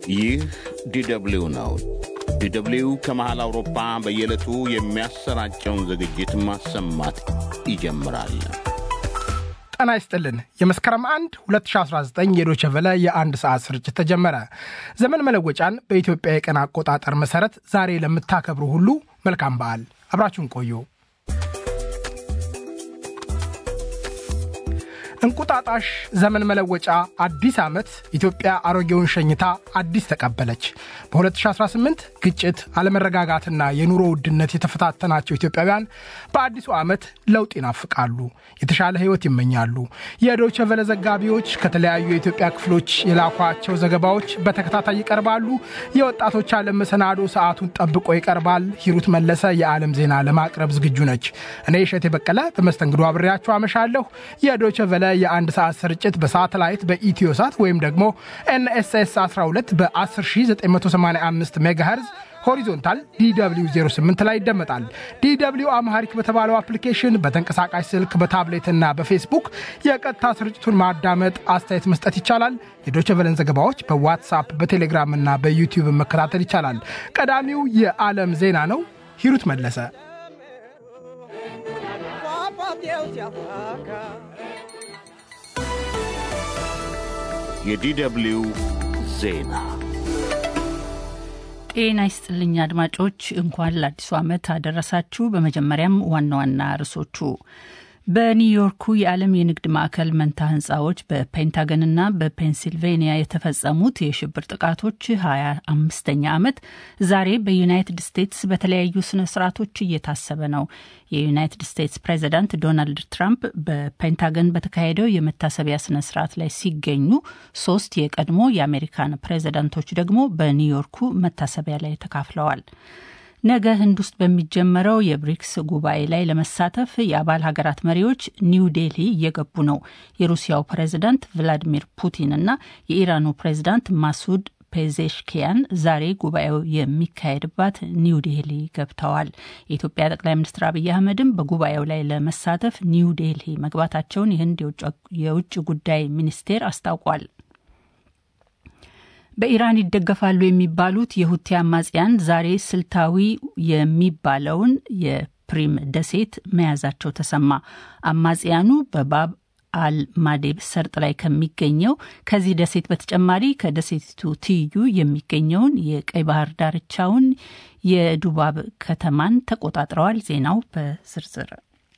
ይህ ዲደብሊው ነው። ዲደብሊው ከመሃል አውሮፓ በየዕለቱ የሚያሰራጨውን ዝግጅት ማሰማት ይጀምራል። ጤና ይስጥልን። የመስከረም 1 2019 የዶቸ ቨለ የአንድ ሰዓት ስርጭት ተጀመረ። ዘመን መለወጫን በኢትዮጵያ የቀን አቆጣጠር መሠረት ዛሬ ለምታከብሩ ሁሉ መልካም በዓል። አብራችሁን ቆዩ። እንቁጣጣሽ፣ ዘመን መለወጫ፣ አዲስ ዓመት ኢትዮጵያ አሮጌውን ሸኝታ አዲስ ተቀበለች። በ2018 ግጭት፣ አለመረጋጋትና የኑሮ ውድነት የተፈታተናቸው ኢትዮጵያውያን በአዲሱ ዓመት ለውጥ ይናፍቃሉ፣ የተሻለ ሕይወት ይመኛሉ። የዶይቼ ቬለ ዘጋቢዎች ከተለያዩ የኢትዮጵያ ክፍሎች የላኳቸው ዘገባዎች በተከታታይ ይቀርባሉ። የወጣቶች ዓለም መሰናዶ ሰዓቱን ጠብቆ ይቀርባል። ሂሩት መለሰ የዓለም ዜና ለማቅረብ ዝግጁ ነች። እኔ እሸቴ በቀለ በመስተንግዶ አብሬያችሁ አመሻለሁ። የዶይቼ ቬለ የአንድ ሰዓት ስርጭት በሳተላይት በኢትዮ ሳት ወይም ደግሞ ኤንኤስኤስ 12 በ10985 ሜጋሄርዝ ሆሪዞንታል ዲw 08 ላይ ይደመጣል። ዲw አምሃሪክ በተባለው አፕሊኬሽን በተንቀሳቃሽ ስልክ በታብሌትና በፌስቡክ የቀጥታ ስርጭቱን ማዳመጥ፣ አስተያየት መስጠት ይቻላል። የዶቸቨለን ዘገባዎች በዋትሳፕ በቴሌግራም እና በዩቲዩብ መከታተል ይቻላል። ቀዳሚው የዓለም ዜና ነው። ሂሩት መለሰ የዲደብሊው ዜና ጤና ይስጥልኝ አድማጮች፣ እንኳን ለአዲሱ ዓመት አደረሳችሁ። በመጀመሪያም ዋና ዋና ርዕሶቹ በኒውዮርኩ የዓለም የንግድ ማዕከል መንታ ህንፃዎች በፔንታገንና በፔንሲልቬኒያ የተፈጸሙት የሽብር ጥቃቶች ሀያ አምስተኛ ዓመት ዛሬ በዩናይትድ ስቴትስ በተለያዩ ስነ ስርዓቶች እየታሰበ ነው። የዩናይትድ ስቴትስ ፕሬዚዳንት ዶናልድ ትራምፕ በፔንታገን በተካሄደው የመታሰቢያ ስነ ስርዓት ላይ ሲገኙ፣ ሶስት የቀድሞ የአሜሪካን ፕሬዚዳንቶች ደግሞ በኒውዮርኩ መታሰቢያ ላይ ተካፍለዋል። ነገ ህንድ ውስጥ በሚጀመረው የብሪክስ ጉባኤ ላይ ለመሳተፍ የአባል ሀገራት መሪዎች ኒው ዴልሂ እየገቡ ነው። የሩሲያው ፕሬዝዳንት ቭላዲሚር ፑቲን እና የኢራኑ ፕሬዝዳንት ማሱድ ፔዜሽኪያን ዛሬ ጉባኤው የሚካሄድባት ኒው ዴልሂ ገብተዋል። የኢትዮጵያ ጠቅላይ ሚኒስትር አብይ አህመድም በጉባኤው ላይ ለመሳተፍ ኒው ዴልሂ መግባታቸውን የህንድ የውጭ ጉዳይ ሚኒስቴር አስታውቋል። በኢራን ይደገፋሉ የሚባሉት የሁቲ አማጽያን ዛሬ ስልታዊ የሚባለውን የፕሪም ደሴት መያዛቸው ተሰማ። አማጽያኑ በባብ አልማዴብ ሰርጥ ላይ ከሚገኘው ከዚህ ደሴት በተጨማሪ ከደሴቲቱ ትይዩ የሚገኘውን የቀይ ባህር ዳርቻውን የዱባብ ከተማን ተቆጣጥረዋል። ዜናው በዝርዝር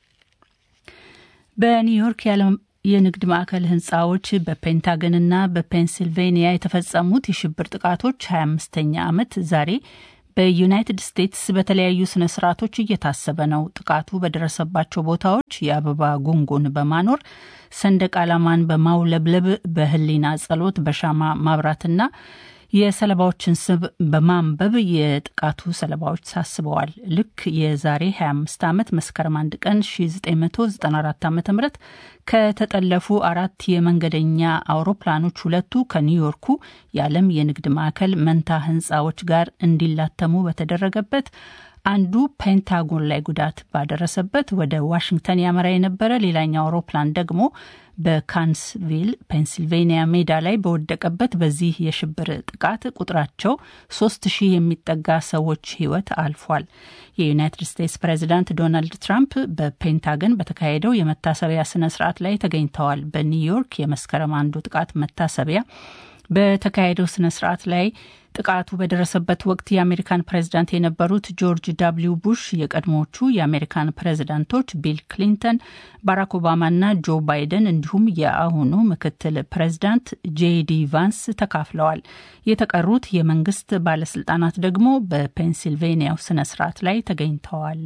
በኒውዮርክ የንግድ ማዕከል ህንፃዎች በፔንታገንና በፔንሲልቬኒያ የተፈጸሙት የሽብር ጥቃቶች 25ኛ ዓመት ዛሬ በዩናይትድ ስቴትስ በተለያዩ ስነ ስርዓቶች እየታሰበ ነው። ጥቃቱ በደረሰባቸው ቦታዎች የአበባ ጉንጉን በማኖር ሰንደቅ ዓላማን በማውለብለብ በህሊና ጸሎት በሻማ ማብራትና የሰለባዎችን ስም በማንበብ የጥቃቱ ሰለባዎች ታስበዋል። ልክ የዛሬ 25 ዓመት መስከረም አንድ ቀን 1994 ዓ ም ከተጠለፉ አራት የመንገደኛ አውሮፕላኖች ሁለቱ ከኒውዮርኩ የዓለም የንግድ ማዕከል መንታ ህንፃዎች ጋር እንዲላተሙ በተደረገበት አንዱ ፔንታጎን ላይ ጉዳት ባደረሰበት ወደ ዋሽንግተን ያመራ የነበረ ሌላኛው አውሮፕላን ደግሞ በካንስቪል ፔንሲልቬኒያ ሜዳ ላይ በወደቀበት በዚህ የሽብር ጥቃት ቁጥራቸው ሶስት ሺህ የሚጠጋ ሰዎች ህይወት አልፏል። የዩናይትድ ስቴትስ ፕሬዚዳንት ዶናልድ ትራምፕ በፔንታገን በተካሄደው የመታሰቢያ ስነ ስርዓት ላይ ተገኝተዋል። በኒውዮርክ የመስከረም አንዱ ጥቃት መታሰቢያ በተካሄደው ስነ ስርዓት ላይ ጥቃቱ በደረሰበት ወቅት የአሜሪካን ፕሬዝዳንት የነበሩት ጆርጅ ዳብሊው ቡሽ፣ የቀድሞዎቹ የአሜሪካን ፕሬዝዳንቶች ቢል ክሊንተን፣ ባራክ ኦባማና ጆ ባይደን እንዲሁም የአሁኑ ምክትል ፕሬዝዳንት ጄዲ ቫንስ ተካፍለዋል። የተቀሩት የመንግስት ባለስልጣናት ደግሞ በፔንሲልቬኒያው ስነ ስርዓት ላይ ተገኝተዋል።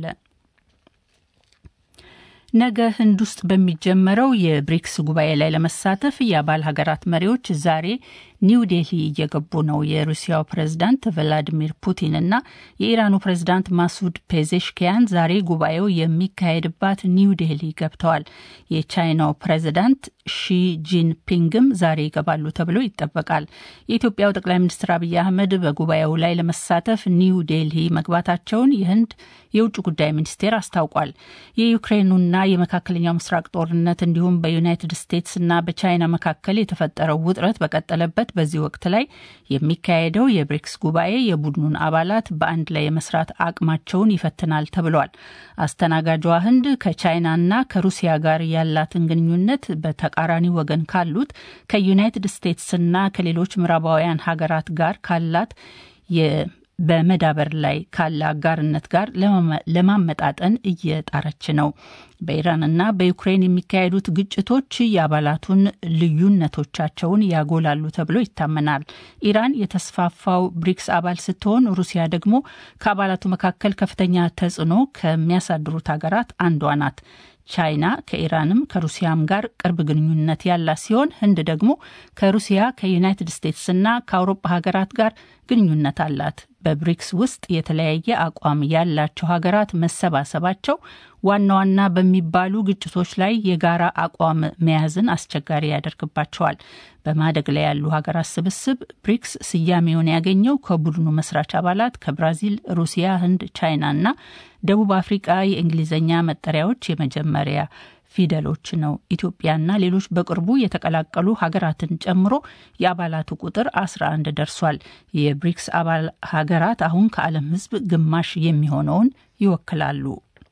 ነገ ህንድ ውስጥ በሚጀመረው የብሪክስ ጉባኤ ላይ ለመሳተፍ የአባል ሀገራት መሪዎች ዛሬ ኒው ዴልሂ እየገቡ ነው። የሩሲያው ፕሬዝዳንት ቭላዲሚር ፑቲን እና የኢራኑ ፕሬዝዳንት ማሱድ ፔዜሽኪያን ዛሬ ጉባኤው የሚካሄድባት ኒው ዴልሂ ገብተዋል። የቻይናው ፕሬዝዳንት ሺ ጂንፒንግም ዛሬ ይገባሉ ተብሎ ይጠበቃል። የኢትዮጵያው ጠቅላይ ሚኒስትር አብይ አህመድ በጉባኤው ላይ ለመሳተፍ ኒው ዴልሂ መግባታቸውን የህንድ የውጭ ጉዳይ ሚኒስቴር አስታውቋል። የዩክሬኑና የመካከለኛው ምስራቅ ጦርነት እንዲሁም በዩናይትድ ስቴትስ እና በቻይና መካከል የተፈጠረው ውጥረት በቀጠለበት በዚህ ወቅት ላይ የሚካሄደው የብሪክስ ጉባኤ የቡድኑን አባላት በአንድ ላይ የመስራት አቅማቸውን ይፈትናል ተብሏል። አስተናጋጇ ህንድ ከቻይናና ከሩሲያ ጋር ያላትን ግንኙነት በተቃራኒ ወገን ካሉት ከዩናይትድ ስቴትስና ከሌሎች ምዕራባውያን ሀገራት ጋር ካላት በመዳበር ላይ ካለ አጋርነት ጋር ለማመጣጠን እየጣረች ነው። በኢራንና በዩክሬን የሚካሄዱት ግጭቶች የአባላቱን ልዩነቶቻቸውን ያጎላሉ ተብሎ ይታመናል። ኢራን የተስፋፋው ብሪክስ አባል ስትሆን ሩሲያ ደግሞ ከአባላቱ መካከል ከፍተኛ ተጽዕኖ ከሚያሳድሩት ሀገራት አንዷ ናት። ቻይና ከኢራንም ከሩሲያም ጋር ቅርብ ግንኙነት ያላት ሲሆን ህንድ ደግሞ ከሩሲያ ከዩናይትድ ስቴትስና ከአውሮፓ ሀገራት ጋር ግንኙነት አላት። በብሪክስ ውስጥ የተለያየ አቋም ያላቸው ሀገራት መሰባሰባቸው ዋና ዋና በሚባሉ ግጭቶች ላይ የጋራ አቋም መያዝን አስቸጋሪ ያደርግባቸዋል። በማደግ ላይ ያሉ ሀገራት ስብስብ ብሪክስ ስያሜውን ያገኘው ከቡድኑ መስራች አባላት ከብራዚል፣ ሩሲያ፣ ህንድ፣ ቻይና እና ደቡብ አፍሪቃ የእንግሊዝኛ መጠሪያዎች የመጀመሪያ ፊደሎች ነው። ኢትዮጵያና ሌሎች በቅርቡ የተቀላቀሉ ሀገራትን ጨምሮ የአባላቱ ቁጥር 11 ደርሷል። የብሪክስ አባል ሀገራት አሁን ከዓለም ሕዝብ ግማሽ የሚሆነውን ይወክላሉ።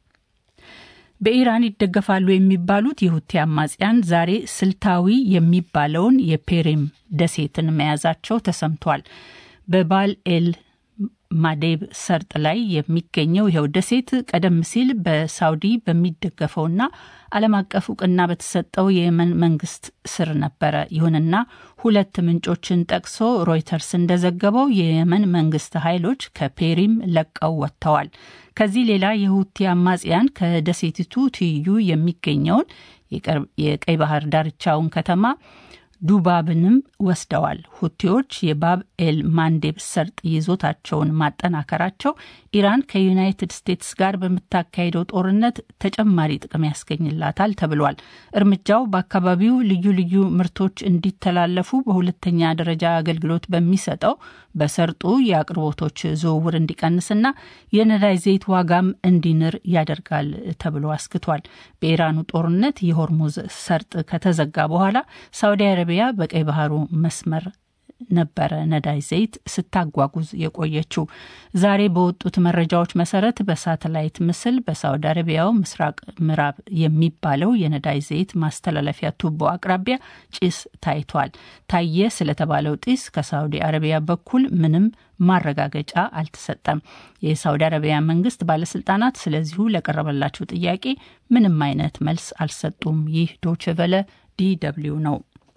በኢራን ይደገፋሉ የሚባሉት የሁቲ አማጽያን ዛሬ ስልታዊ የሚባለውን የፔሬም ደሴትን መያዛቸው ተሰምቷል። በባል ኤል ማዴብ ሰርጥ ላይ የሚገኘው ይኸው ደሴት ቀደም ሲል በሳውዲ በሚደገፈውና ዓለም አቀፍ እውቅና በተሰጠው የየመን መንግስት ስር ነበረ። ይሁንና ሁለት ምንጮችን ጠቅሶ ሮይተርስ እንደዘገበው የየመን መንግስት ኃይሎች ከፔሪም ለቀው ወጥተዋል። ከዚህ ሌላ የሁቲ አማጽያን ከደሴቲቱ ትይዩ የሚገኘውን የቀይ ባህር ዳርቻውን ከተማ ዱባብንም ወስደዋል። ሁቲዎች የባብ ኤል ማንዴብ ሰርጥ ይዞታቸውን ማጠናከራቸው ኢራን ከዩናይትድ ስቴትስ ጋር በምታካሄደው ጦርነት ተጨማሪ ጥቅም ያስገኝላታል ተብሏል። እርምጃው በአካባቢው ልዩ ልዩ ምርቶች እንዲተላለፉ በሁለተኛ ደረጃ አገልግሎት በሚሰጠው በሰርጡ የአቅርቦቶች ዝውውር እንዲቀንስና የነዳጅ ዘይት ዋጋም እንዲንር ያደርጋል ተብሎ አስክቷል። በኢራኑ ጦርነት የሆርሙዝ ሰርጥ ከተዘጋ በኋላ ሳውዲ አረቢያ በቀይ ባህሩ መስመር ነበረ ነዳጅ ዘይት ስታጓጉዝ የቆየችው። ዛሬ በወጡት መረጃዎች መሰረት በሳተላይት ምስል በሳውዲ አረቢያው ምስራቅ ምዕራብ የሚባለው የነዳጅ ዘይት ማስተላለፊያ ቱቦ አቅራቢያ ጭስ ታይቷል። ታየ ስለተባለው ጢስ ከሳውዲ አረቢያ በኩል ምንም ማረጋገጫ አልተሰጠም። የሳውዲ አረቢያ መንግስት ባለስልጣናት ስለዚሁ ለቀረበላቸው ጥያቄ ምንም አይነት መልስ አልሰጡም። ይህ ዶችቨለ ዲ ደብልዩ ነው።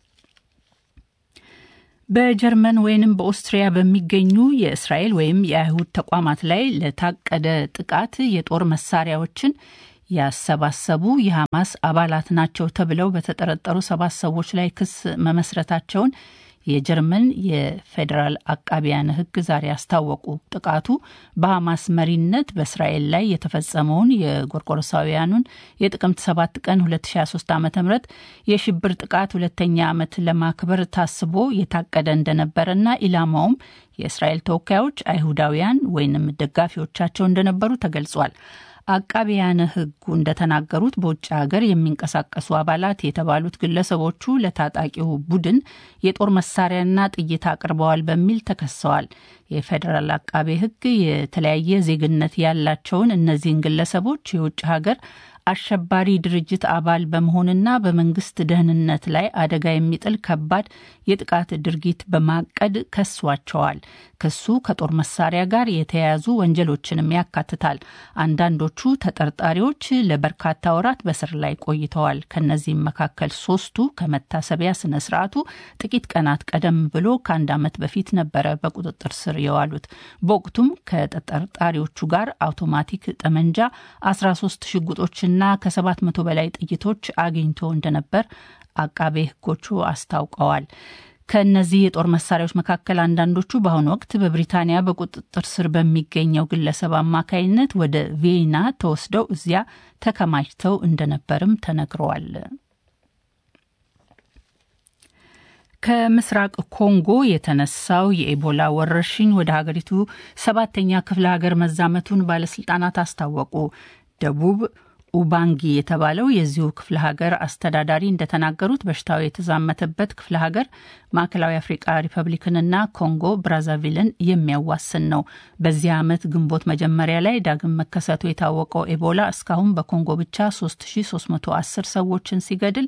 በጀርመን ወይንም በኦስትሪያ በሚገኙ የእስራኤል ወይም የአይሁድ ተቋማት ላይ ለታቀደ ጥቃት የጦር መሳሪያዎችን ያሰባሰቡ የሐማስ አባላት ናቸው ተብለው በተጠረጠሩ ሰባት ሰዎች ላይ ክስ መመስረታቸውን የጀርመን የፌዴራል አቃቢያን ሕግ ዛሬ አስታወቁ። ጥቃቱ በሐማስ መሪነት በእስራኤል ላይ የተፈጸመውን የጎርጎሮሳውያኑን የጥቅምት 7 ቀን 2023 ዓ ም የሽብር ጥቃት ሁለተኛ ዓመት ለማክበር ታስቦ የታቀደ እንደነበረና ኢላማውም የእስራኤል ተወካዮች አይሁዳውያን ወይንም ደጋፊዎቻቸው እንደነበሩ ተገልጿል። አቃቢያነ ሕጉ እንደተናገሩት በውጭ ሀገር የሚንቀሳቀሱ አባላት የተባሉት ግለሰቦቹ ለታጣቂው ቡድን የጦር መሳሪያና ጥይት አቅርበዋል በሚል ተከሰዋል። የፌዴራል አቃቤ ሕግ የተለያየ ዜግነት ያላቸውን እነዚህን ግለሰቦች የውጭ ሀገር አሸባሪ ድርጅት አባል በመሆንና በመንግስት ደህንነት ላይ አደጋ የሚጥል ከባድ የጥቃት ድርጊት በማቀድ ከሷቸዋል። ክሱ ከጦር መሳሪያ ጋር የተያያዙ ወንጀሎችንም ያካትታል። አንዳንዶቹ ተጠርጣሪዎች ለበርካታ ወራት በስር ላይ ቆይተዋል። ከነዚህም መካከል ሶስቱ ከመታሰቢያ ስነ ስርዓቱ ጥቂት ቀናት ቀደም ብሎ ከአንድ ዓመት በፊት ነበረ በቁጥጥር ስር የዋሉት። በወቅቱም ከተጠርጣሪዎቹ ጋር አውቶማቲክ ጠመንጃ፣ 13 ሽጉጦችና ከሰባት መቶ በላይ ጥይቶች አግኝቶ እንደነበር አቃቤ ሕጎቹ አስታውቀዋል። ከእነዚህ የጦር መሳሪያዎች መካከል አንዳንዶቹ በአሁኑ ወቅት በብሪታንያ በቁጥጥር ስር በሚገኘው ግለሰብ አማካይነት ወደ ቪየና ተወስደው እዚያ ተከማችተው እንደነበርም ተነግረዋል። ከምስራቅ ኮንጎ የተነሳው የኤቦላ ወረርሽኝ ወደ ሀገሪቱ ሰባተኛ ክፍለ ሀገር መዛመቱን ባለስልጣናት አስታወቁ። ደቡብ ኡባንጊ የተባለው የዚሁ ክፍለ ሀገር አስተዳዳሪ እንደተናገሩት በሽታው የተዛመተበት ክፍለ ሀገር ማዕከላዊ አፍሪቃ ሪፐብሊክንና ኮንጎ ብራዛቪልን የሚያዋስን ነው። በዚህ ዓመት ግንቦት መጀመሪያ ላይ ዳግም መከሰቱ የታወቀው ኤቦላ እስካሁን በኮንጎ ብቻ 3310 ሰዎችን ሲገድል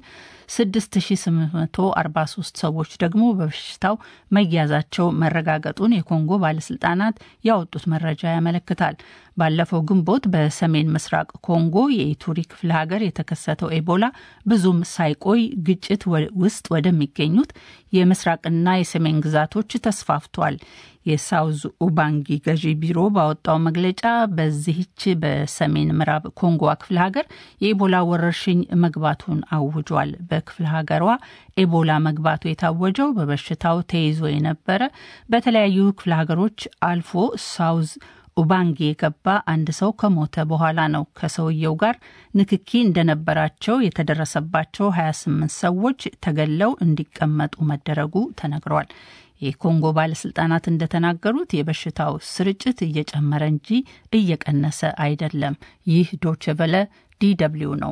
6843 ሰዎች ደግሞ በበሽታው መያዛቸው መረጋገጡን የኮንጎ ባለስልጣናት ያወጡት መረጃ ያመለክታል። ባለፈው ግንቦት በሰሜን ምስራቅ ኮንጎ የኢቱሪ ክፍለ ሀገር የተከሰተው ኤቦላ ብዙም ሳይቆይ ግጭት ውስጥ ወደሚገኙት የምስራቅና የሰሜን ግዛቶች ተስፋፍቷል። የሳውዝ ኡባንጊ ገዢ ቢሮ ባወጣው መግለጫ በዚህች በሰሜን ምዕራብ ኮንጎዋ ክፍለ ሀገር የኢቦላ ወረርሽኝ መግባቱን አውጇል። በክፍለ ሀገሯ ኤቦላ መግባቱ የታወጀው በበሽታው ተይዞ የነበረ በተለያዩ ክፍለ ሀገሮች አልፎ ሳውዝ ኡባንጊ የገባ አንድ ሰው ከሞተ በኋላ ነው። ከሰውየው ጋር ንክኪ እንደነበራቸው የተደረሰባቸው 28 ሰዎች ተገለው እንዲቀመጡ መደረጉ ተነግሯል። የኮንጎ ባለስልጣናት እንደተናገሩት የበሽታው ስርጭት እየጨመረ እንጂ እየቀነሰ አይደለም። ይህ ዶችቨለ ዲደብሊው ነው።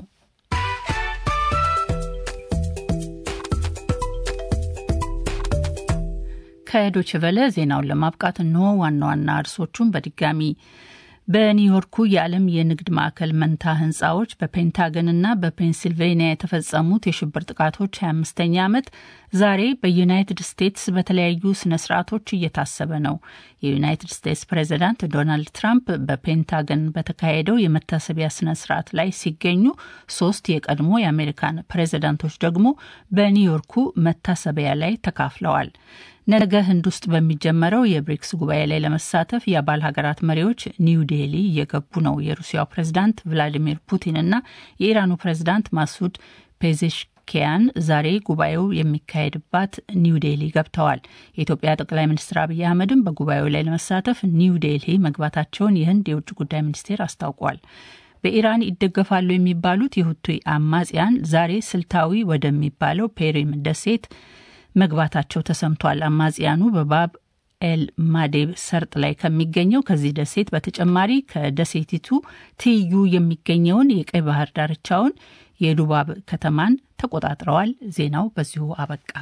ከዶችቨለ ዜናውን ለማብቃት እንሆ ዋና ዋና እርሶቹን በድጋሚ በኒውዮርኩ የዓለም የንግድ ማዕከል መንታ ህንፃዎች በፔንታገንና በፔንሲልቬኒያ የተፈጸሙት የሽብር ጥቃቶች 25ኛ ዓመት ዛሬ በዩናይትድ ስቴትስ በተለያዩ ስነ ስርዓቶች እየታሰበ ነው። የዩናይትድ ስቴትስ ፕሬዚዳንት ዶናልድ ትራምፕ በፔንታገን በተካሄደው የመታሰቢያ ስነ ስርዓት ላይ ሲገኙ፣ ሶስት የቀድሞ የአሜሪካን ፕሬዚዳንቶች ደግሞ በኒውዮርኩ መታሰቢያ ላይ ተካፍለዋል። ነገ ህንድ ውስጥ በሚጀመረው የብሪክስ ጉባኤ ላይ ለመሳተፍ የአባል ሀገራት መሪዎች ኒው ዴሊ እየገቡ ነው። የሩሲያው ፕሬዝዳንት ቭላዲሚር ፑቲን እና የኢራኑ ፕሬዝዳንት ማሱድ ፔዜሽኪያን ዛሬ ጉባኤው የሚካሄድባት ኒው ዴሊ ገብተዋል። የኢትዮጵያ ጠቅላይ ሚኒስትር አብይ አህመድም በጉባኤው ላይ ለመሳተፍ ኒው ዴሊ መግባታቸውን የህንድ የውጭ ጉዳይ ሚኒስቴር አስታውቋል። በኢራን ይደገፋሉ የሚባሉት የሁቲ አማጽያን ዛሬ ስልታዊ ወደሚባለው ፔሪም ደሴት መግባታቸው ተሰምቷል። አማጽያኑ በባብ ኤል ማዴብ ሰርጥ ላይ ከሚገኘው ከዚህ ደሴት በተጨማሪ ከደሴቲቱ ትይዩ የሚገኘውን የቀይ ባህር ዳርቻውን የዱባብ ከተማን ተቆጣጥረዋል። ዜናው በዚሁ አበቃ።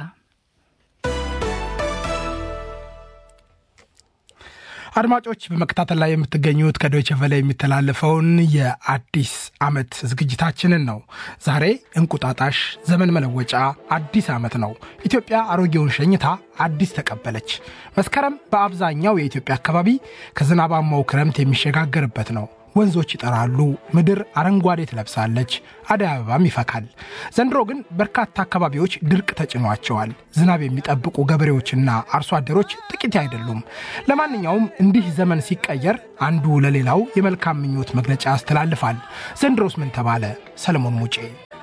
አድማጮች በመከታተል ላይ የምትገኙት ከዶይቸ ቨለ የሚተላለፈውን የአዲስ ዓመት ዝግጅታችንን ነው። ዛሬ እንቁጣጣሽ፣ ዘመን መለወጫ፣ አዲስ ዓመት ነው። ኢትዮጵያ አሮጌውን ሸኝታ አዲስ ተቀበለች። መስከረም በአብዛኛው የኢትዮጵያ አካባቢ ከዝናባማው ክረምት የሚሸጋገርበት ነው። ወንዞች ይጠራሉ፣ ምድር አረንጓዴ ትለብሳለች፣ አደይ አበባም ይፈካል። ዘንድሮ ግን በርካታ አካባቢዎች ድርቅ ተጭኗቸዋል። ዝናብ የሚጠብቁ ገበሬዎችና አርሶ አደሮች ጥቂት አይደሉም። ለማንኛውም እንዲህ ዘመን ሲቀየር አንዱ ለሌላው የመልካም ምኞት መግለጫ ያስተላልፋል። ዘንድሮስ ምን ተባለ? ሰለሞን ሙጬ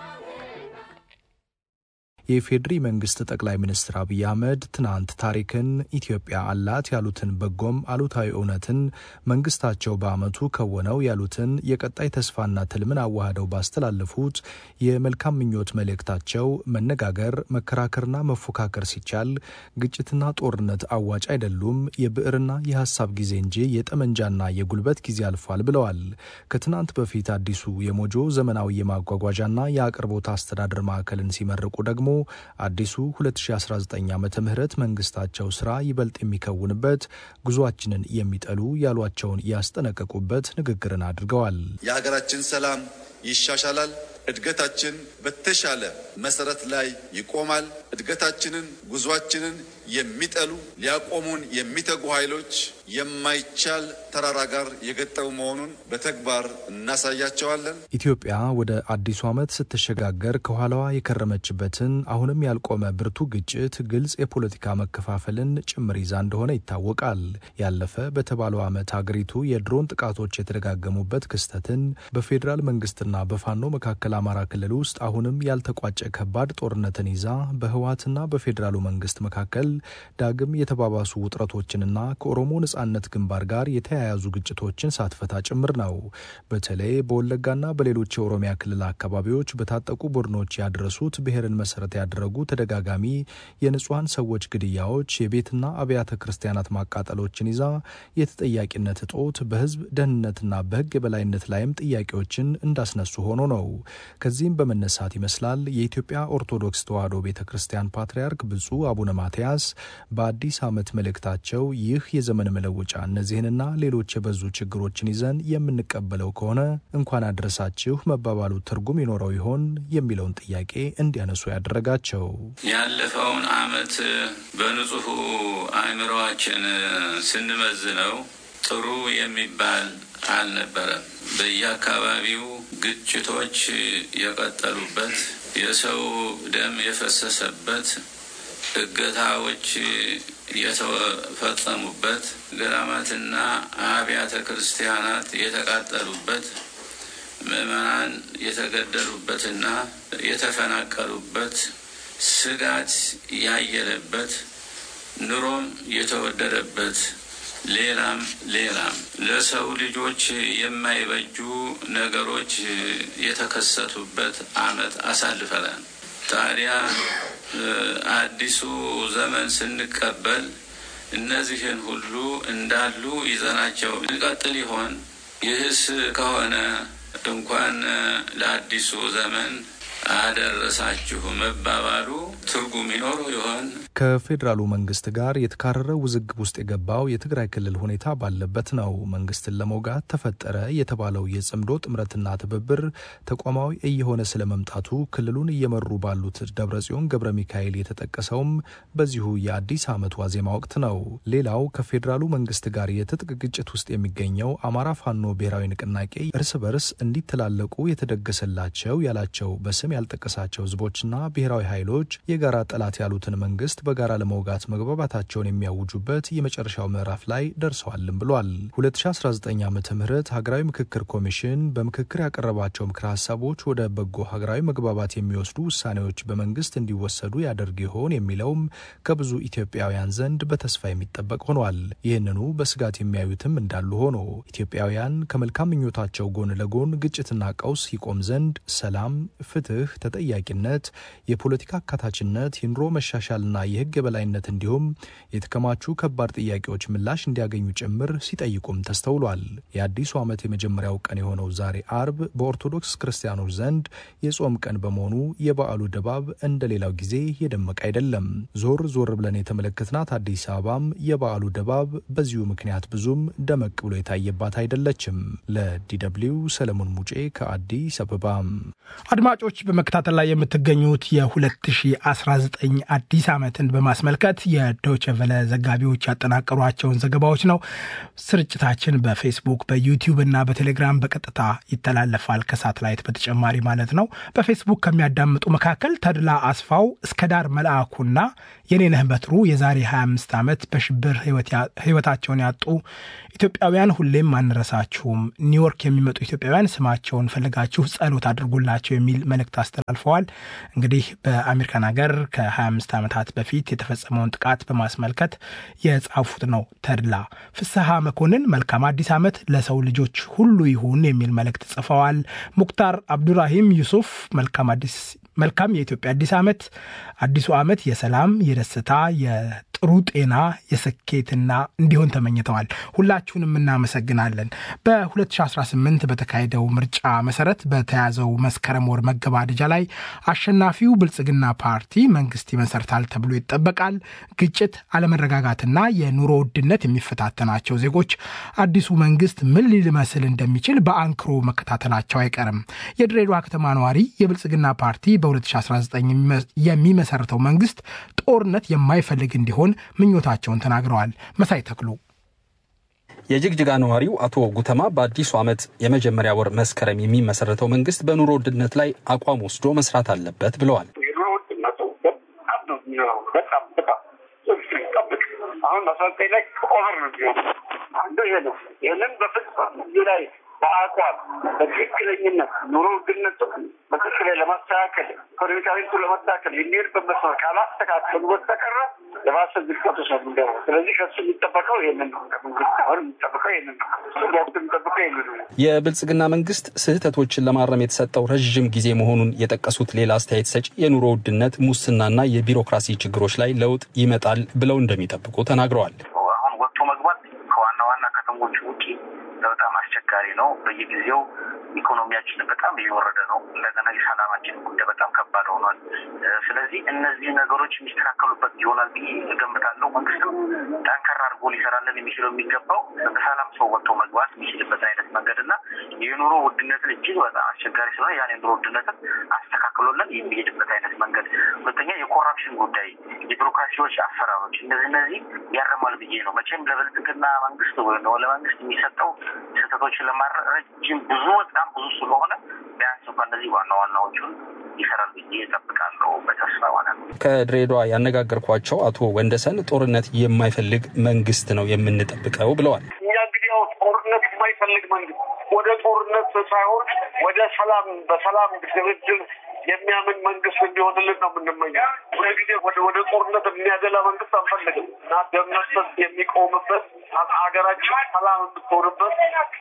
የኢፌዴሪ መንግስት ጠቅላይ ሚኒስትር አብይ አህመድ ትናንት ታሪክን ኢትዮጵያ አላት ያሉትን በጎም አሉታዊ እውነትን መንግስታቸው በዓመቱ ከወነው ያሉትን የቀጣይ ተስፋና ትልምን አዋህደው ባስተላለፉት የመልካም ምኞት መልእክታቸው መነጋገር፣ መከራከርና መፎካከር ሲቻል ግጭትና ጦርነት አዋጭ አይደሉም፣ የብዕርና የሀሳብ ጊዜ እንጂ የጠመንጃና የጉልበት ጊዜ አልፏል ብለዋል። ከትናንት በፊት አዲሱ የሞጆ ዘመናዊ የማጓጓዣና የአቅርቦት አስተዳደር ማዕከልን ሲመርቁ ደግሞ አዲሱ 2019 ዓ ም መንግስታቸው ስራ ይበልጥ የሚከውንበት ጉዟችንን የሚጠሉ ያሏቸውን ያስጠነቀቁበት ንግግርን አድርገዋል። የሀገራችን ሰላም ይሻሻላል። እድገታችን በተሻለ መሰረት ላይ ይቆማል። እድገታችንን፣ ጉዟችንን የሚጠሉ ሊያቆሙን የሚተጉ ኃይሎች የማይቻል ተራራ ጋር የገጠሙ መሆኑን በተግባር እናሳያቸዋለን። ኢትዮጵያ ወደ አዲሱ ዓመት ስትሸጋገር ከኋላዋ የከረመችበትን አሁንም ያልቆመ ብርቱ ግጭት፣ ግልጽ የፖለቲካ መከፋፈልን ጭምር ይዛ እንደሆነ ይታወቃል። ያለፈ በተባለው ዓመት ሀገሪቱ የድሮን ጥቃቶች የተደጋገሙበት ክስተትን በፌዴራል መንግስትና በፋኖ መካከል አማራ ክልል ውስጥ አሁንም ያልተቋጨ ከባድ ጦርነትን ይዛ በህወሓትና በፌዴራሉ መንግስት መካከል ዳግም የተባባሱ ውጥረቶችንና ከኦሮሞ ነጻ ነጻነት ግንባር ጋር የተያያዙ ግጭቶችን ሳትፈታ ጭምር ነው። በተለይ በወለጋና በሌሎች የኦሮሚያ ክልል አካባቢዎች በታጠቁ ቡድኖች ያደረሱት ብሔርን መሰረት ያደረጉ ተደጋጋሚ የንጹሐን ሰዎች ግድያዎች፣ የቤትና አብያተ ክርስቲያናት ማቃጠሎችን ይዛ የተጠያቂነት እጦት በህዝብ ደህንነትና በህግ የበላይነት ላይም ጥያቄዎችን እንዳስነሱ ሆኖ ነው። ከዚህም በመነሳት ይመስላል የኢትዮጵያ ኦርቶዶክስ ተዋሕዶ ቤተ ክርስቲያን ፓትርያርክ ብፁዕ አቡነ ማትያስ በአዲስ ዓመት መልእክታቸው ይህ የዘመን መለወጫ እነዚህንና ሌሎች የበዙ ችግሮችን ይዘን የምንቀበለው ከሆነ እንኳን አድረሳችሁ መባባሉ ትርጉም ይኖረው ይሆን የሚለውን ጥያቄ እንዲያነሱ ያደረጋቸው ያለፈውን ዓመት በንጹሑ አእምሮአችን ስንመዝነው ጥሩ የሚባል አልነበረም። በየአካባቢው ግጭቶች የቀጠሉበት፣ የሰው ደም የፈሰሰበት፣ እገታዎች የተፈጸሙበት፣ ገዳማትና አብያተ ክርስቲያናት የተቃጠሉበት፣ ምዕመናን የተገደሉበትና የተፈናቀሉበት፣ ስጋት ያየለበት፣ ኑሮም የተወደደበት ሌላም ሌላም ለሰው ልጆች የማይበጁ ነገሮች የተከሰቱበት ዓመት አሳልፈናል። ታዲያ አዲሱ ዘመን ስንቀበል እነዚህን ሁሉ እንዳሉ ይዘናቸው እንቀጥል ይሆን? ይህስ ከሆነ እንኳን ለአዲሱ ዘመን አደረሳችሁ መባባሉ ትርጉም ይኖረው ይሆን? ከፌዴራሉ መንግስት ጋር የተካረረ ውዝግብ ውስጥ የገባው የትግራይ ክልል ሁኔታ ባለበት ነው መንግስትን ለመውጋት ተፈጠረ የተባለው የጽምዶ ጥምረትና ትብብር ተቋማዊ እየሆነ ስለመምጣቱ ክልሉን እየመሩ ባሉት ደብረጽዮን ገብረ ሚካኤል የተጠቀሰውም በዚሁ የአዲስ ዓመት ዋዜማ ወቅት ነው። ሌላው ከፌዴራሉ መንግስት ጋር የትጥቅ ግጭት ውስጥ የሚገኘው አማራ ፋኖ ብሔራዊ ንቅናቄ እርስ በርስ እንዲተላለቁ የተደገሰላቸው ያላቸው በስም ያልጠቀሳቸው ህዝቦችና ብሔራዊ ኃይሎች የጋራ ጠላት ያሉትን መንግስት በጋራ ለመውጋት መግባባታቸውን የሚያውጁበት የመጨረሻው ምዕራፍ ላይ ደርሰዋልም ብሏል። 2019 ዓ ም ሀገራዊ ምክክር ኮሚሽን በምክክር ያቀረባቸው ምክረ ሀሳቦች ወደ በጎ ሀገራዊ መግባባት የሚወስዱ ውሳኔዎች በመንግስት እንዲወሰዱ ያደርግ ይሆን የሚለውም ከብዙ ኢትዮጵያውያን ዘንድ በተስፋ የሚጠበቅ ሆኗል። ይህንኑ በስጋት የሚያዩትም እንዳሉ ሆኖ ኢትዮጵያውያን ከመልካም ምኞታቸው ጎን ለጎን ግጭትና ቀውስ ይቆም ዘንድ ሰላም፣ ፍትህ፣ ተጠያቂነት፣ የፖለቲካ አካታችነት፣ የኑሮ መሻሻልና የህግ የበላይነት እንዲሁም የተከማቹ ከባድ ጥያቄዎች ምላሽ እንዲያገኙ ጭምር ሲጠይቁም ተስተውሏል። የአዲሱ ዓመት የመጀመሪያው ቀን የሆነው ዛሬ አርብ በኦርቶዶክስ ክርስቲያኖች ዘንድ የጾም ቀን በመሆኑ የበዓሉ ድባብ እንደ ሌላው ጊዜ የደመቀ አይደለም። ዞር ዞር ብለን የተመለከትናት አዲስ አበባም የበዓሉ ድባብ በዚሁ ምክንያት ብዙም ደመቅ ብሎ የታየባት አይደለችም። ለዲደብሊው ሰለሞን ሙጬ ከአዲስ አበባ። አድማጮች በመከታተል ላይ የምትገኙት የ2019 አዲስ ዓመትን በማስመልከት የዶይቼ ቬለ ዘጋቢዎች ያጠናቀሯቸውን ዘገባዎች ነው። ስርጭታችን በፌስቡክ በዩቲዩብ እና በቴሌግራም በቀጥታ ይተላለፋል፣ ከሳትላይት በተጨማሪ ማለት ነው። በፌስቡክ ከሚያዳምጡ መካከል ተድላ አስፋው፣ እስከ ዳር መልአኩና የኔነህ በትሩ የዛሬ 25 ዓመት በሽብር ህይወታቸውን ያጡ ኢትዮጵያውያን ሁሌም አንረሳችሁም፣ ኒውዮርክ የሚመጡ ኢትዮጵያውያን ስማቸውን ፈልጋችሁ ጸሎት አድርጉላቸው የሚል መልእክት አስተላልፈዋል። እንግዲህ በአሜሪካን ሀገር ከ25 ዓመታት በፊት የተፈጸመውን ጥቃት በማስመልከት የጻፉት ነው። ተድላ ፍስሐ መኮንን መልካም አዲስ ዓመት ለሰው ልጆች ሁሉ ይሁን የሚል መልእክት ጽፈዋል። ሙክታር አብዱራሂም ዩሱፍ መልካም አዲስ መልካም የኢትዮጵያ አዲስ ዓመት አዲሱ ዓመት የሰላም የደስታ የጥሩ ጤና የስኬትና እንዲሆን ተመኝተዋል። ሁላችሁንም እናመሰግናለን። በ2018 በተካሄደው ምርጫ መሰረት በተያዘው መስከረም ወር መገባደጃ ላይ አሸናፊው ብልጽግና ፓርቲ መንግስት ይመሰርታል ተብሎ ይጠበቃል። ግጭት፣ አለመረጋጋትና የኑሮ ውድነት የሚፈታተናቸው ዜጎች አዲሱ መንግስት ምን ሊመስል እንደሚችል በአንክሮ መከታተላቸው አይቀርም። የድሬዳዋ ከተማ ነዋሪ የብልጽግና ፓርቲ በ2019 የሚመሰርተው መንግስት ጦርነት የማይፈልግ እንዲሆን ምኞታቸውን ተናግረዋል። መሳይ ተክሉ የጅግጅጋ ነዋሪው አቶ ጉተማ በአዲሱ ዓመት የመጀመሪያ ወር መስከረም የሚመሰረተው መንግስት በኑሮ ውድነት ላይ አቋም ወስዶ መስራት አለበት ብለዋል። የኑሮ ውድነቱ በጣም ነው የሚሆነው። በጣም በጣም ጠብቅ አሁን አስራ ዘጠኝ ላይ ኦቨር ነው የሚሆነው። አንዱ ይሄ ነው። ይህንን በፍጹም እዚህ ላይ በአቋም በትክክለኝነት ኑሮ ውድነቱ በትክክል ለማስተካከል ኢኮኖሚካዊቱ ለማስተካከል የሚሄድበት መስመር ካላስተካከሉ በስተቀረ የባሰ ዝርቀቶች ነው የምንገባው። ስለዚህ ከሱ የሚጠበቀው ይሄንን ነው። ከመንግስት አሁን የሚጠበቀው ይሄንን ነው። እሱ በወቅቱ የሚጠበቀው ይሄንን ነው። የብልጽግና መንግስት ስህተቶችን ለማረም የተሰጠው ረዥም ጊዜ መሆኑን የጠቀሱት ሌላ አስተያየት ሰጪ የኑሮ ውድነት፣ ሙስናና የቢሮክራሲ ችግሮች ላይ ለውጥ ይመጣል ብለው እንደሚጠብቁ ተናግረዋል። አሁን ወጥቶ መግባት ከዋና ዋና ከተሞች ውጪ በጣም አስቸጋሪ ነው። በየጊዜው ኢኮኖሚያችን በጣም እየወረደ ነው። እንደገና የሰላማችን ጉዳይ በጣም ከባድ ሆኗል። ስለዚህ እነዚህ ነገሮች የሚስተካከሉበት ይሆናል ብዬ እገምታለሁ። መንግስትም ጠንከር አድርጎ ሊሰራለን የሚችለው የሚገባው በሰላም ሰው ወጥቶ መግባት የሚችልበት አይነት መንገድ እና የኑሮ ውድነትን እጅግ በጣም አስቸጋሪ ስለሆነ ያን የኑሮ ውድነትን አስተካክሎለን የሚሄድበት አይነት መንገድ፣ ሁለተኛ የኮራፕሽን ጉዳይ፣ የቢሮክራሲዎች አሰራሮች እነዚህ እነዚህ ያረማል ብዬ ነው። መቼም ለብልጽግና መንግስት ወይ ለመንግስት የሚሰጠው ስህተቶችን ለማድረግ ረጅም ብዙ በጣም ብዙ ስለሆነ ቢያንስ እንኳ እነዚህ ዋና ዋናዎቹን ይሰራል ብዬ እጠብቃለሁ በተስፋ ማለት ነው። ከድሬዳዋ ያነጋገርኳቸው አቶ ወንደሰን ጦርነት የማይፈልግ መንግስት ነው የምንጠብቀው ብለዋል። እኛ እንግዲህ ያው ጦርነት የማይፈልግ መንግስት ወደ ጦርነት ሳይሆን ወደ ሰላም በሰላም ድርድር የሚያምን መንግስት እንዲሆንልን ነው የምንመኘው። ሁልጊዜ ወደ ወደ ጦርነት የሚያደላ መንግስት አንፈልግም እና ደም መፍሰስ የሚቆምበት ሀገራችን ሰላም የምትሆንበት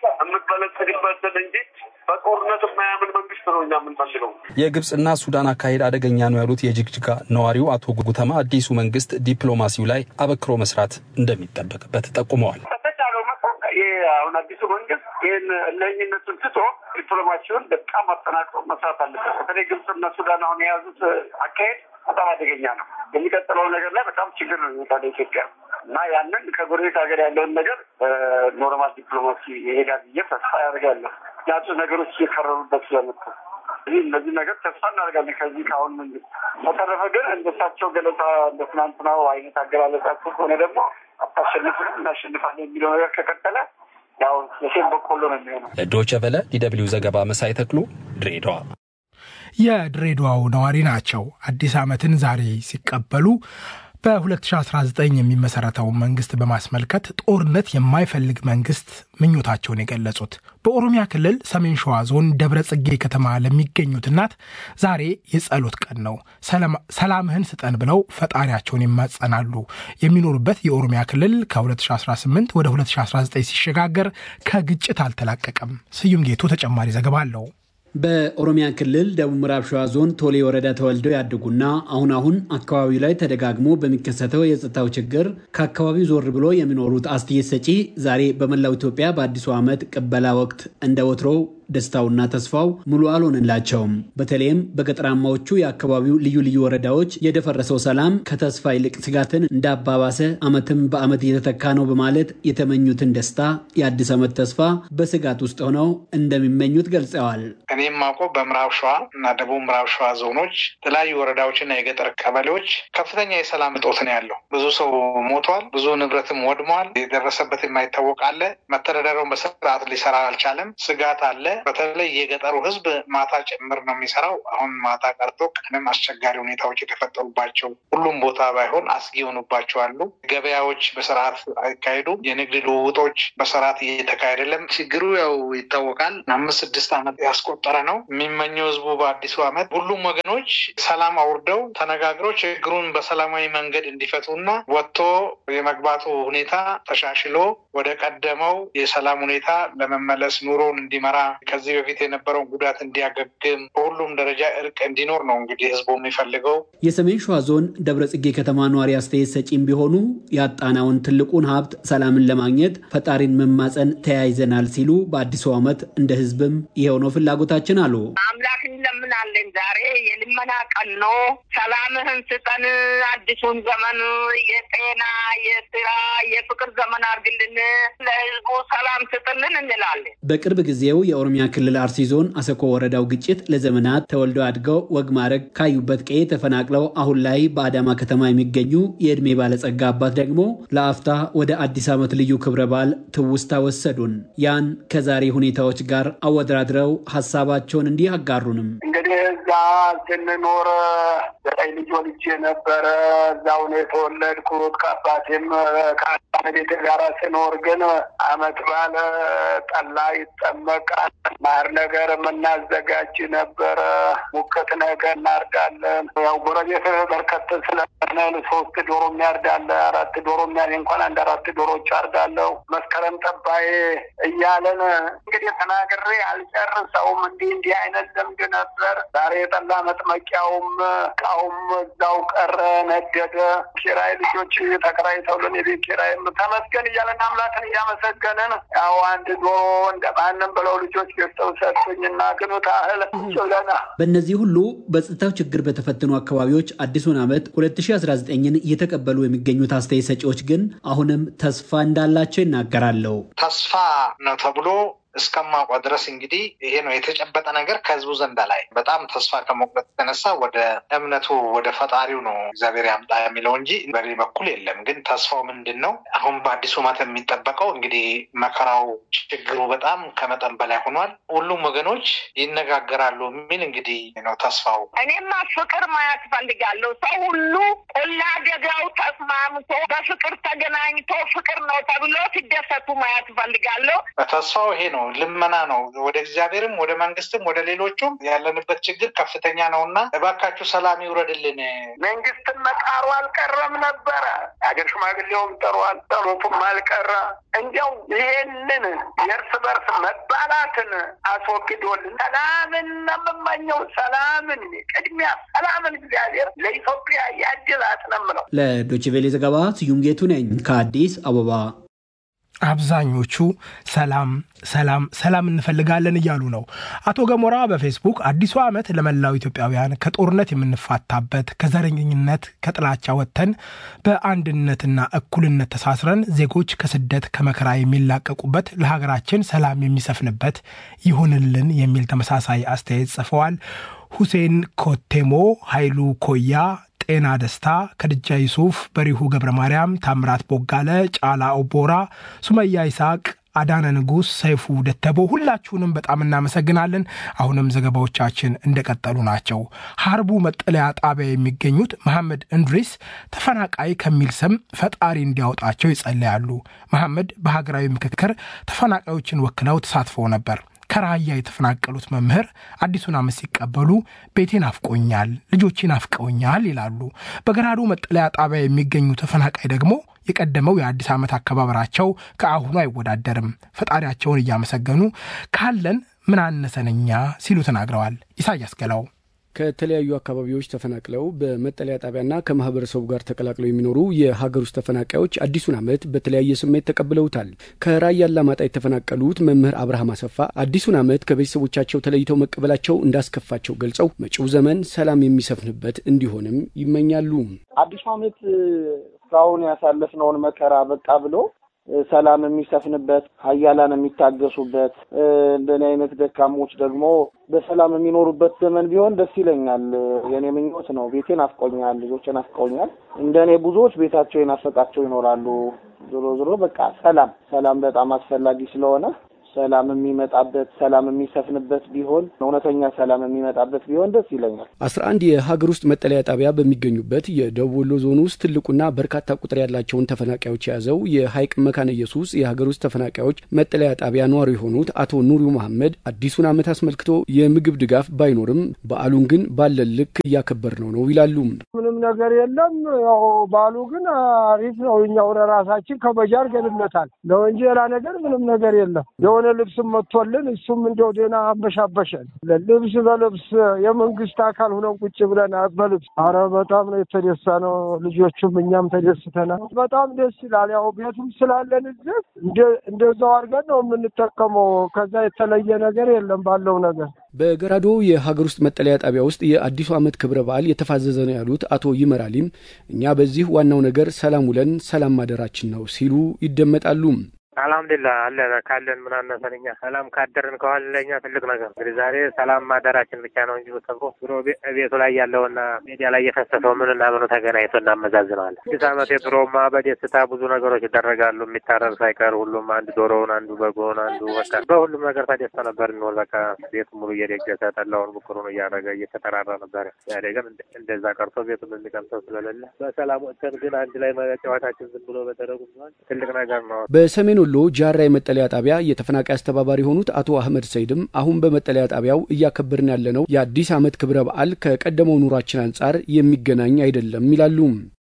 የምትበለጽግበትን እንጂ በጦርነት የማያምን መንግስት ነው እኛ የምንፈልገው። የግብፅና ሱዳን አካሄድ አደገኛ ነው ያሉት የጅግጅጋ ነዋሪው አቶ ጉተማ አዲሱ መንግስት ዲፕሎማሲው ላይ አበክሮ መስራት እንደሚጠበቅበት ጠቁመዋል። በተቻለው መጠን ይህ አሁን አዲሱ መንግስት ይህን እለኝነቱን ትቶ ዲፕሎማሲውን በጣም አጠናክሮ መስራት አለበት። በተለይ ግብፅና ሱዳን አሁን የያዙት አካሄድ በጣም አደገኛ ነው። የሚቀጥለው ነገር ላይ በጣም ችግር ነው የሚመጣ ኢትዮጵያ እና ያንን ከጎረቤት ሀገር ያለውን ነገር ኖርማል ዲፕሎማሲ ይሄዳል ብዬ ተስፋ ያደርጋለሁ። ምክንያቱም ነገሮች እየከረሩበት ስለመጡ ይህ እነዚህ ነገር ተስፋ እናደርጋለን ከዚህ ከአሁን መንግስት። በተረፈ ግን እንደሳቸው ገለጻ እንደ ትናንትናው አይነት አገላለጻቸው ከሆነ ደግሞ አታሸንፍም እናሸንፋለን የሚለው ነገር ከቀጠለ ያው የሴም በቆሎ ነው የሚሆነው። ለዶቸ ቨለ ዲደብሊው ዘገባ መሳይ ተክሉ ድሬዳዋ። የድሬዳዋው ነዋሪ ናቸው። አዲስ ዓመትን ዛሬ ሲቀበሉ በ2019 የሚመሰረተውን መንግስት በማስመልከት ጦርነት የማይፈልግ መንግስት ምኞታቸውን የገለጹት በኦሮሚያ ክልል ሰሜን ሸዋ ዞን ደብረ ጽጌ ከተማ ለሚገኙት እናት ዛሬ የጸሎት ቀን ነው። ሰላምህን ስጠን ብለው ፈጣሪያቸውን ይማጸናሉ። የሚኖሩበት የኦሮሚያ ክልል ከ2018 ወደ 2019 ሲሸጋገር ከግጭት አልተላቀቀም። ስዩም ጌቱ ተጨማሪ ዘገባ አለው። በኦሮሚያ ክልል ደቡብ ምዕራብ ሸዋ ዞን ቶሌ ወረዳ ተወልደው ያደጉና አሁን አሁን አካባቢው ላይ ተደጋግሞ በሚከሰተው የጸጥታው ችግር ከአካባቢው ዞር ብሎ የሚኖሩት አስተያየት ሰጪ ዛሬ በመላው ኢትዮጵያ በአዲሱ ዓመት ቅበላ ወቅት እንደ ወትሮው ደስታውና ተስፋው ሙሉ አልሆንላቸውም። በተለይም በገጠራማዎቹ የአካባቢው ልዩ ልዩ ወረዳዎች የደፈረሰው ሰላም ከተስፋ ይልቅ ስጋትን እንዳባባሰ ዓመትም በዓመት እየተተካ ነው በማለት የተመኙትን ደስታ የአዲስ ዓመት ተስፋ በስጋት ውስጥ ሆነው እንደሚመኙት ገልጸዋል። እኔም ማውቀው በምዕራብ ሸዋ እና ደቡብ ምዕራብ ሸዋ ዞኖች የተለያዩ ወረዳዎችና የገጠር ቀበሌዎች ከፍተኛ የሰላም እጦት ነው ያለው። ብዙ ሰው ሞቷል፣ ብዙ ንብረትም ወድሟል። የደረሰበት የማይታወቅ አለ። መተዳደሪያውን በስርዓት ሊሰራ አልቻለም። ስጋት አለ። በተለይ የገጠሩ ሕዝብ ማታ ጭምር ነው የሚሰራው። አሁን ማታ ቀርቶ ቀንም አስቸጋሪ ሁኔታዎች የተፈጠሩባቸው ሁሉም ቦታ ባይሆን አስጊ የሆኑባቸው አሉ። ገበያዎች በስርዓት አይካሄዱ። የንግድ ልውውጦች በስርዓት እየተካሄደ አይደለም። ችግሩ ያው ይታወቃል። አምስት ስድስት ዓመት ያስቆጠረ ነው። የሚመኘው ህዝቡ በአዲሱ ዓመት ሁሉም ወገኖች ሰላም አውርደው ተነጋግረው ችግሩን በሰላማዊ መንገድ እንዲፈቱና ወጥቶ የመግባቱ ሁኔታ ተሻሽሎ ወደ ቀደመው የሰላም ሁኔታ ለመመለስ ኑሮን እንዲመራ ከዚህ በፊት የነበረውን ጉዳት እንዲያገግም በሁሉም ደረጃ እርቅ እንዲኖር ነው እንግዲህ ህዝቡ የሚፈልገው። የሰሜን ሸዋ ዞን ደብረ ጽጌ ከተማ ነዋሪ አስተያየት ሰጪም ቢሆኑ ያጣናውን ትልቁን ሀብት ሰላምን ለማግኘት ፈጣሪን መማፀን ተያይዘናል ሲሉ በአዲሱ ዓመት እንደ ህዝብም ይኸው ነው ፍላጎታችን አሉ። አምላክ እንለምናለን። ዛሬ የልመና ቀን ነው። ሰላምህን ስጠን። አዲሱን ዘመን የጤና የስራ የፍቅር ዘመን አድርግልን። ለህዝቡ ሰላም ስጥልን እንላለን። በቅርብ ጊዜው የኦሮሚያ ክልል አርሲ ዞን አሰኮ ወረዳው ግጭት ለዘመናት ተወልደው አድገው ወግ ማዕረግ ካዩበት ቀዬ ተፈናቅለው አሁን ላይ በአዳማ ከተማ የሚገኙ የዕድሜ ባለጸጋ አባት ደግሞ ለአፍታ ወደ አዲስ ዓመት ልዩ ክብረ በዓል ትውስታ ወሰዱን። ያን ከዛሬ ሁኔታዎች ጋር አወዳድረው ሀሳባቸውን እንዲህ አጋሩንም እንግዲህ እዛ ስንኖር ዘጠኝ ልጅ ወልጄ ነበረ። እዛው ነው የተወለድኩት። ከአባቴም ከቤት ጋር ስኖር ግን አመት ባለ ጠላ ይጠመቃል። ማር ነገር የምናዘጋጅ ነበረ። ሙክት ነገር እናርዳለን። ያው ጎረቤት በርከት ስለሆነ ሶስት ዶሮ የሚያርዳለ አራት ዶሮ የሚያ እንኳን አንድ አራት ዶሮች አርዳለሁ። መስከረም ጠባዬ እያለን እንግዲህ ተናግሬ አልጨርሰውም። እንዲህ እንዲህ አይነት ልምድ ነበር። ዛሬ የጠላ መጥመቂያውም እቃውም እዛው ቀረ፣ ነደደ። ኪራይ ልጆች ተከራይተውልን የቤት ኪራይም ተመስገን እያለን አምላክን እያመሰገንን ያው አንድ ዶሮ እንደ ማንም ብለው ልጆች ገዝተው ሰጡኝና ግኑ ታህል ጭለና በእነዚህ ሁሉ በጸጥታው ችግር በተፈተኑ አካባቢዎች አዲሱን ዓመት 2019ን እየተቀበሉ የሚገኙት አስተያየት ሰጪዎች ግን አሁንም ተስፋ እንዳላቸው ይናገራሉ። ተስፋ ነው ተብሎ እስከማውቀው ድረስ እንግዲህ ይሄ ነው የተጨበጠ ነገር ከህዝቡ ዘንዳ ላይ በጣም ተስፋ ከመቁረጥ የተነሳ ወደ እምነቱ ወደ ፈጣሪው ነው እግዚአብሔር ያምጣ የሚለው እንጂ በኔ በኩል የለም። ግን ተስፋው ምንድን ነው? አሁን በአዲሱ ዓመት የሚጠበቀው እንግዲህ መከራው፣ ችግሩ በጣም ከመጠን በላይ ሆኗል። ሁሉም ወገኖች ይነጋገራሉ የሚል እንግዲህ ነው ተስፋው። እኔማ ፍቅር ማየት ፈልጋለሁ። ሰው ሁሉ ቆላ ደጋው ተስማምቶ በፍቅር ተገናኝቶ ፍቅር ነው ተብሎ ሲደሰቱ ማየት ፈልጋለሁ። ተስፋው ይሄ ነው። ልመና ነው። ወደ እግዚአብሔርም ወደ መንግስትም ወደ ሌሎቹም ያለንበት ችግር ከፍተኛ ነው እና እባካችሁ ሰላም ይውረድልን። መንግስትን መጣሩ አልቀረም ነበረ። የሀገር ሽማግሌውም ጥሯል፣ ጸሎቱም አልቀረ። እንዲያው ይሄንን የእርስ በርስ መባላትን አስወግዶልን ሰላምን የምመኘው ሰላምን ቅድሚያ ሰላምን እግዚአብሔር ለኢትዮጵያ ያድላት ነው የምለው። ለዶችቬሌ ዘገባ ስዩም ጌቱ ነኝ ከአዲስ አበባ። አብዛኞቹ ሰላም ሰላም ሰላም እንፈልጋለን እያሉ ነው። አቶ ገሞራ በፌስቡክ አዲሱ ዓመት ለመላው ኢትዮጵያውያን ከጦርነት የምንፋታበት ከዘረኝነት ከጥላቻ ወጥተን በአንድነትና እኩልነት ተሳስረን ዜጎች ከስደት ከመከራ የሚላቀቁበት ለሀገራችን ሰላም የሚሰፍንበት ይሁንልን የሚል ተመሳሳይ አስተያየት ጽፈዋል። ሁሴን ኮቴሞ፣ ኃይሉ ኮያ ጤና ደስታ፣ ከድጃ ይሱፍ፣ በሪሁ ገብረ ማርያም፣ ታምራት ቦጋለ፣ ጫላ ኦቦራ፣ ሱመያ ይስሐቅ፣ አዳነ ንጉሥ፣ ሰይፉ ደተቦ ሁላችሁንም በጣም እናመሰግናለን። አሁንም ዘገባዎቻችን እንደቀጠሉ ናቸው። ሀርቡ መጠለያ ጣቢያ የሚገኙት መሐመድ እንድሪስ ተፈናቃይ ከሚል ስም ፈጣሪ እንዲያወጣቸው ይጸለያሉ። መሐመድ በሀገራዊ ምክክር ተፈናቃዮችን ወክለው ተሳትፈው ነበር። ከራያ የተፈናቀሉት መምህር አዲሱን ዓመት ሲቀበሉ ቤቴን አፍቆኛል፣ ልጆቼን አፍቀውኛል ይላሉ። በገራዶ መጠለያ ጣቢያ የሚገኙ ተፈናቃይ ደግሞ የቀደመው የአዲስ ዓመት አከባበራቸው ከአሁኑ አይወዳደርም። ፈጣሪያቸውን እያመሰገኑ ካለን ምን አነሰነኛ ሲሉ ተናግረዋል። ኢሳያስ ገላው ከተለያዩ አካባቢዎች ተፈናቅለው በመጠለያ ጣቢያና ከማህበረሰቡ ጋር ተቀላቅለው የሚኖሩ የሀገር ውስጥ ተፈናቃዮች አዲሱን ዓመት በተለያየ ስሜት ተቀብለውታል። ከራያ አላማጣ የተፈናቀሉት መምህር አብርሃም አሰፋ አዲሱን ዓመት ከቤተሰቦቻቸው ተለይተው መቀበላቸው እንዳስከፋቸው ገልጸው መጪው ዘመን ሰላም የሚሰፍንበት እንዲሆንም ይመኛሉ። አዲሱ ዓመት እስካሁን ያሳለፍነውን መከራ በቃ ብሎ ሰላም የሚሰፍንበት ሀያላን የሚታገሱበት እንደኔ አይነት ደካሞች ደግሞ በሰላም የሚኖሩበት ዘመን ቢሆን ደስ ይለኛል። የኔ ምኞት ነው። ቤቴን አፍቆኛል፣ ልጆችን አፍቆኛል። እንደኔ ብዙዎች ቤታቸው የናፈቃቸው ይኖራሉ። ዞሮ ዞሮ በቃ ሰላም ሰላም በጣም አስፈላጊ ስለሆነ ሰላም የሚመጣበት ሰላም የሚሰፍንበት ቢሆን እውነተኛ ሰላም የሚመጣበት ቢሆን ደስ ይለኛል። አስራ አንድ የሀገር ውስጥ መጠለያ ጣቢያ በሚገኙበት የደቡብ ወሎ ዞን ውስጥ ትልቁና በርካታ ቁጥር ያላቸውን ተፈናቃዮች የያዘው የሀይቅ መካነ ኢየሱስ የሀገር ውስጥ ተፈናቃዮች መጠለያ ጣቢያ ነዋሪ የሆኑት አቶ ኑሪው መሐመድ አዲሱን ዓመት አስመልክቶ የምግብ ድጋፍ ባይኖርም በዓሉን ግን ባለን ልክ እያከበር ነው ነው ይላሉ። ምንም ነገር የለም። ያው በዓሉ ግን አሪፍ ነው። እኛ ወደ ራሳችን ከበጃ አድርገንለታል ነው እንጂ ሌላ ነገር ምንም ነገር የለም። የሆነ ልብስም መጥቶልን እሱም እንደው ደህና አንበሻበሸን። ልብስ በልብስ የመንግስት አካል ሁነን ቁጭ ብለን በልብስ አረ በጣም ነው የተደሳ ነው። ልጆቹም እኛም ተደስተናል። በጣም ደስ ይላል። ያው ቤቱም ስላለን እዚህ እንደዛው አድርገን ነው የምንጠቀመው። ከዛ የተለየ ነገር የለም ባለው ነገር በገራዶ የሀገር ውስጥ መጠለያ ጣቢያ ውስጥ የአዲሱ ዓመት ክብረ በዓል የተፋዘዘ ነው ያሉት አቶ ይመራሊም እኛ በዚህ ዋናው ነገር ሰላም ውለን ሰላም ማደራችን ነው ሲሉ ይደመጣሉ። አልሐምዱሊላህ አለን ካለን ምን አነሰን እኛ ሰላም ካደርን ከኋላ ለእኛ ትልቅ ነገር እንግዲህ ዛሬ ሰላም ማደራችን ብቻ ነው እንጂ ተብሮ ብሎ ቤቱ ላይ ያለውና ሜዲያ ላይ የፈሰሰው ምንና ምኑ ተገናኝቶ እናመዛዝነዋለን። አዲስ ዓመት የድሮማ በደስታ ብዙ ነገሮች ይደረጋሉ። የሚታረር ሳይቀር ሁሉም አንድ ዶሮውን፣ አንዱ በጎውን፣ አንዱ ወጣ በሁሉም ነገር ተደስተ ነበር እንወል በቃ ቤቱ ሙሉ እየደገሰ ጠላውን ብኩሩን እያደረገ እየተጠራራ ነበር። ያኔ ግን እንደዛ ቀርቶ ቤቱን የሚቀምሰው ስለሌለ በሰላም ወጥተን ግን አንድ ላይ መጫወታችን ዝም ብሎ በደረጉ ትልቅ ነገር ነው። በሰሜን ወሎ ጃራ የመጠለያ ጣቢያ የተፈናቃይ አስተባባሪ የሆኑት አቶ አህመድ ሰይድም አሁን በመጠለያ ጣቢያው እያከበርን ያለነው የአዲስ ዓመት ክብረ በዓል ከቀደመው ኑሯችን አንጻር የሚገናኝ አይደለም ይላሉ።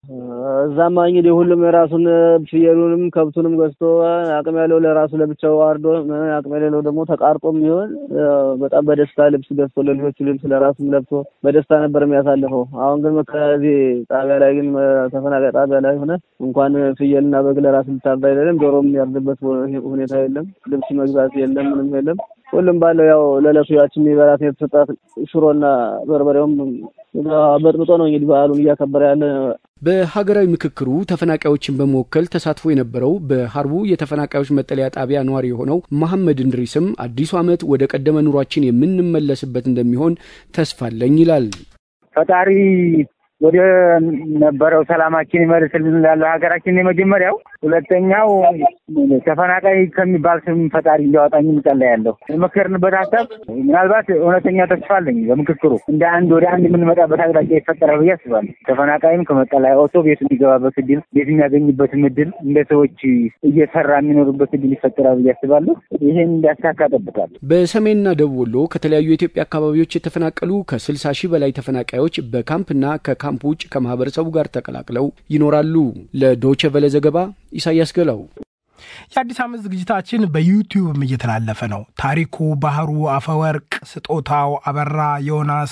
እዛማ እንግዲህ ሁሉም የራሱን ፍየሉንም ከብቱንም ገዝቶ አቅም ያለው ለራሱ ለብቻው አርዶ አቅም የሌለው ደግሞ ተቃርጦም ቢሆን በጣም በደስታ ልብስ ገዝቶ ለልጆቹ ልብስ ለራሱም ለብሶ በደስታ ነበር የሚያሳልፈው። አሁን ግን ከዚህ ጣቢያ ላይ ግን ተፈናቃይ ጣቢያ ላይ ሆነ እንኳን ፍየልና በግ ለራስ ልታርዳ አይደለም ዶሮም ያርድበት ሁኔታ የለም። ልብስ መግዛት የለም፣ ምንም የለም። ሁሉም ባለው ያው ለዕለቱ ያችን የሚበላት የተሰጣት ሽሮና በርበሬውም በጥብጦ ነው እንግዲህ በዓሉን እያከበረ ያለ። በሀገራዊ ምክክሩ ተፈናቃዮችን በመወከል ተሳትፎ የነበረው በሀርቡ የተፈናቃዮች መጠለያ ጣቢያ ነዋሪ የሆነው መሐመድ እንድሪስም አዲሱ ዓመት ወደ ቀደመ ኑሯችን የምንመለስበት እንደሚሆን ተስፋ አለኝ ይላል። ፈጣሪ ወደ ነበረው ሰላማችን ይመልስልን ላለው ሀገራችን የመጀመሪያው። ሁለተኛው ተፈናቃይ ከሚባል ስም ፈጣሪ እንዲያወጣኝ እንጸልያለሁ። የመከርንበት ሀሳብ ምናልባት እውነተኛ ተስፋ አለኝ። በምክክሩ እንደ አንድ ወደ አንድ የምንመጣበት አቅጣጫ ይፈጠራል ብዬ አስባለሁ። ተፈናቃይም ከመጠለያ ወጥቶ ቤት የሚገባበት እድል፣ ቤት የሚያገኝበትም እድል፣ እንደ ሰዎች እየሰራ የሚኖሩበት እድል ይፈጠራል ብዬ አስባለሁ። ይሄን እንዲያሳካ እጠብቃለሁ። በሰሜንና ደቡብ ወሎ ከተለያዩ የኢትዮጵያ አካባቢዎች የተፈናቀሉ ከስልሳ ሺህ በላይ ተፈናቃዮች በካምፕና ከካምፕ ውጭ ከማህበረሰቡ ጋር ተቀላቅለው ይኖራሉ። ለዶቼ ቬለ ዘገባ ኢሳያስ ገላው። የአዲስ ዓመት ዝግጅታችን በዩቲዩብም እየተላለፈ ነው። ታሪኩ ባህሩ፣ አፈወርቅ ስጦታው፣ አበራ ዮናስ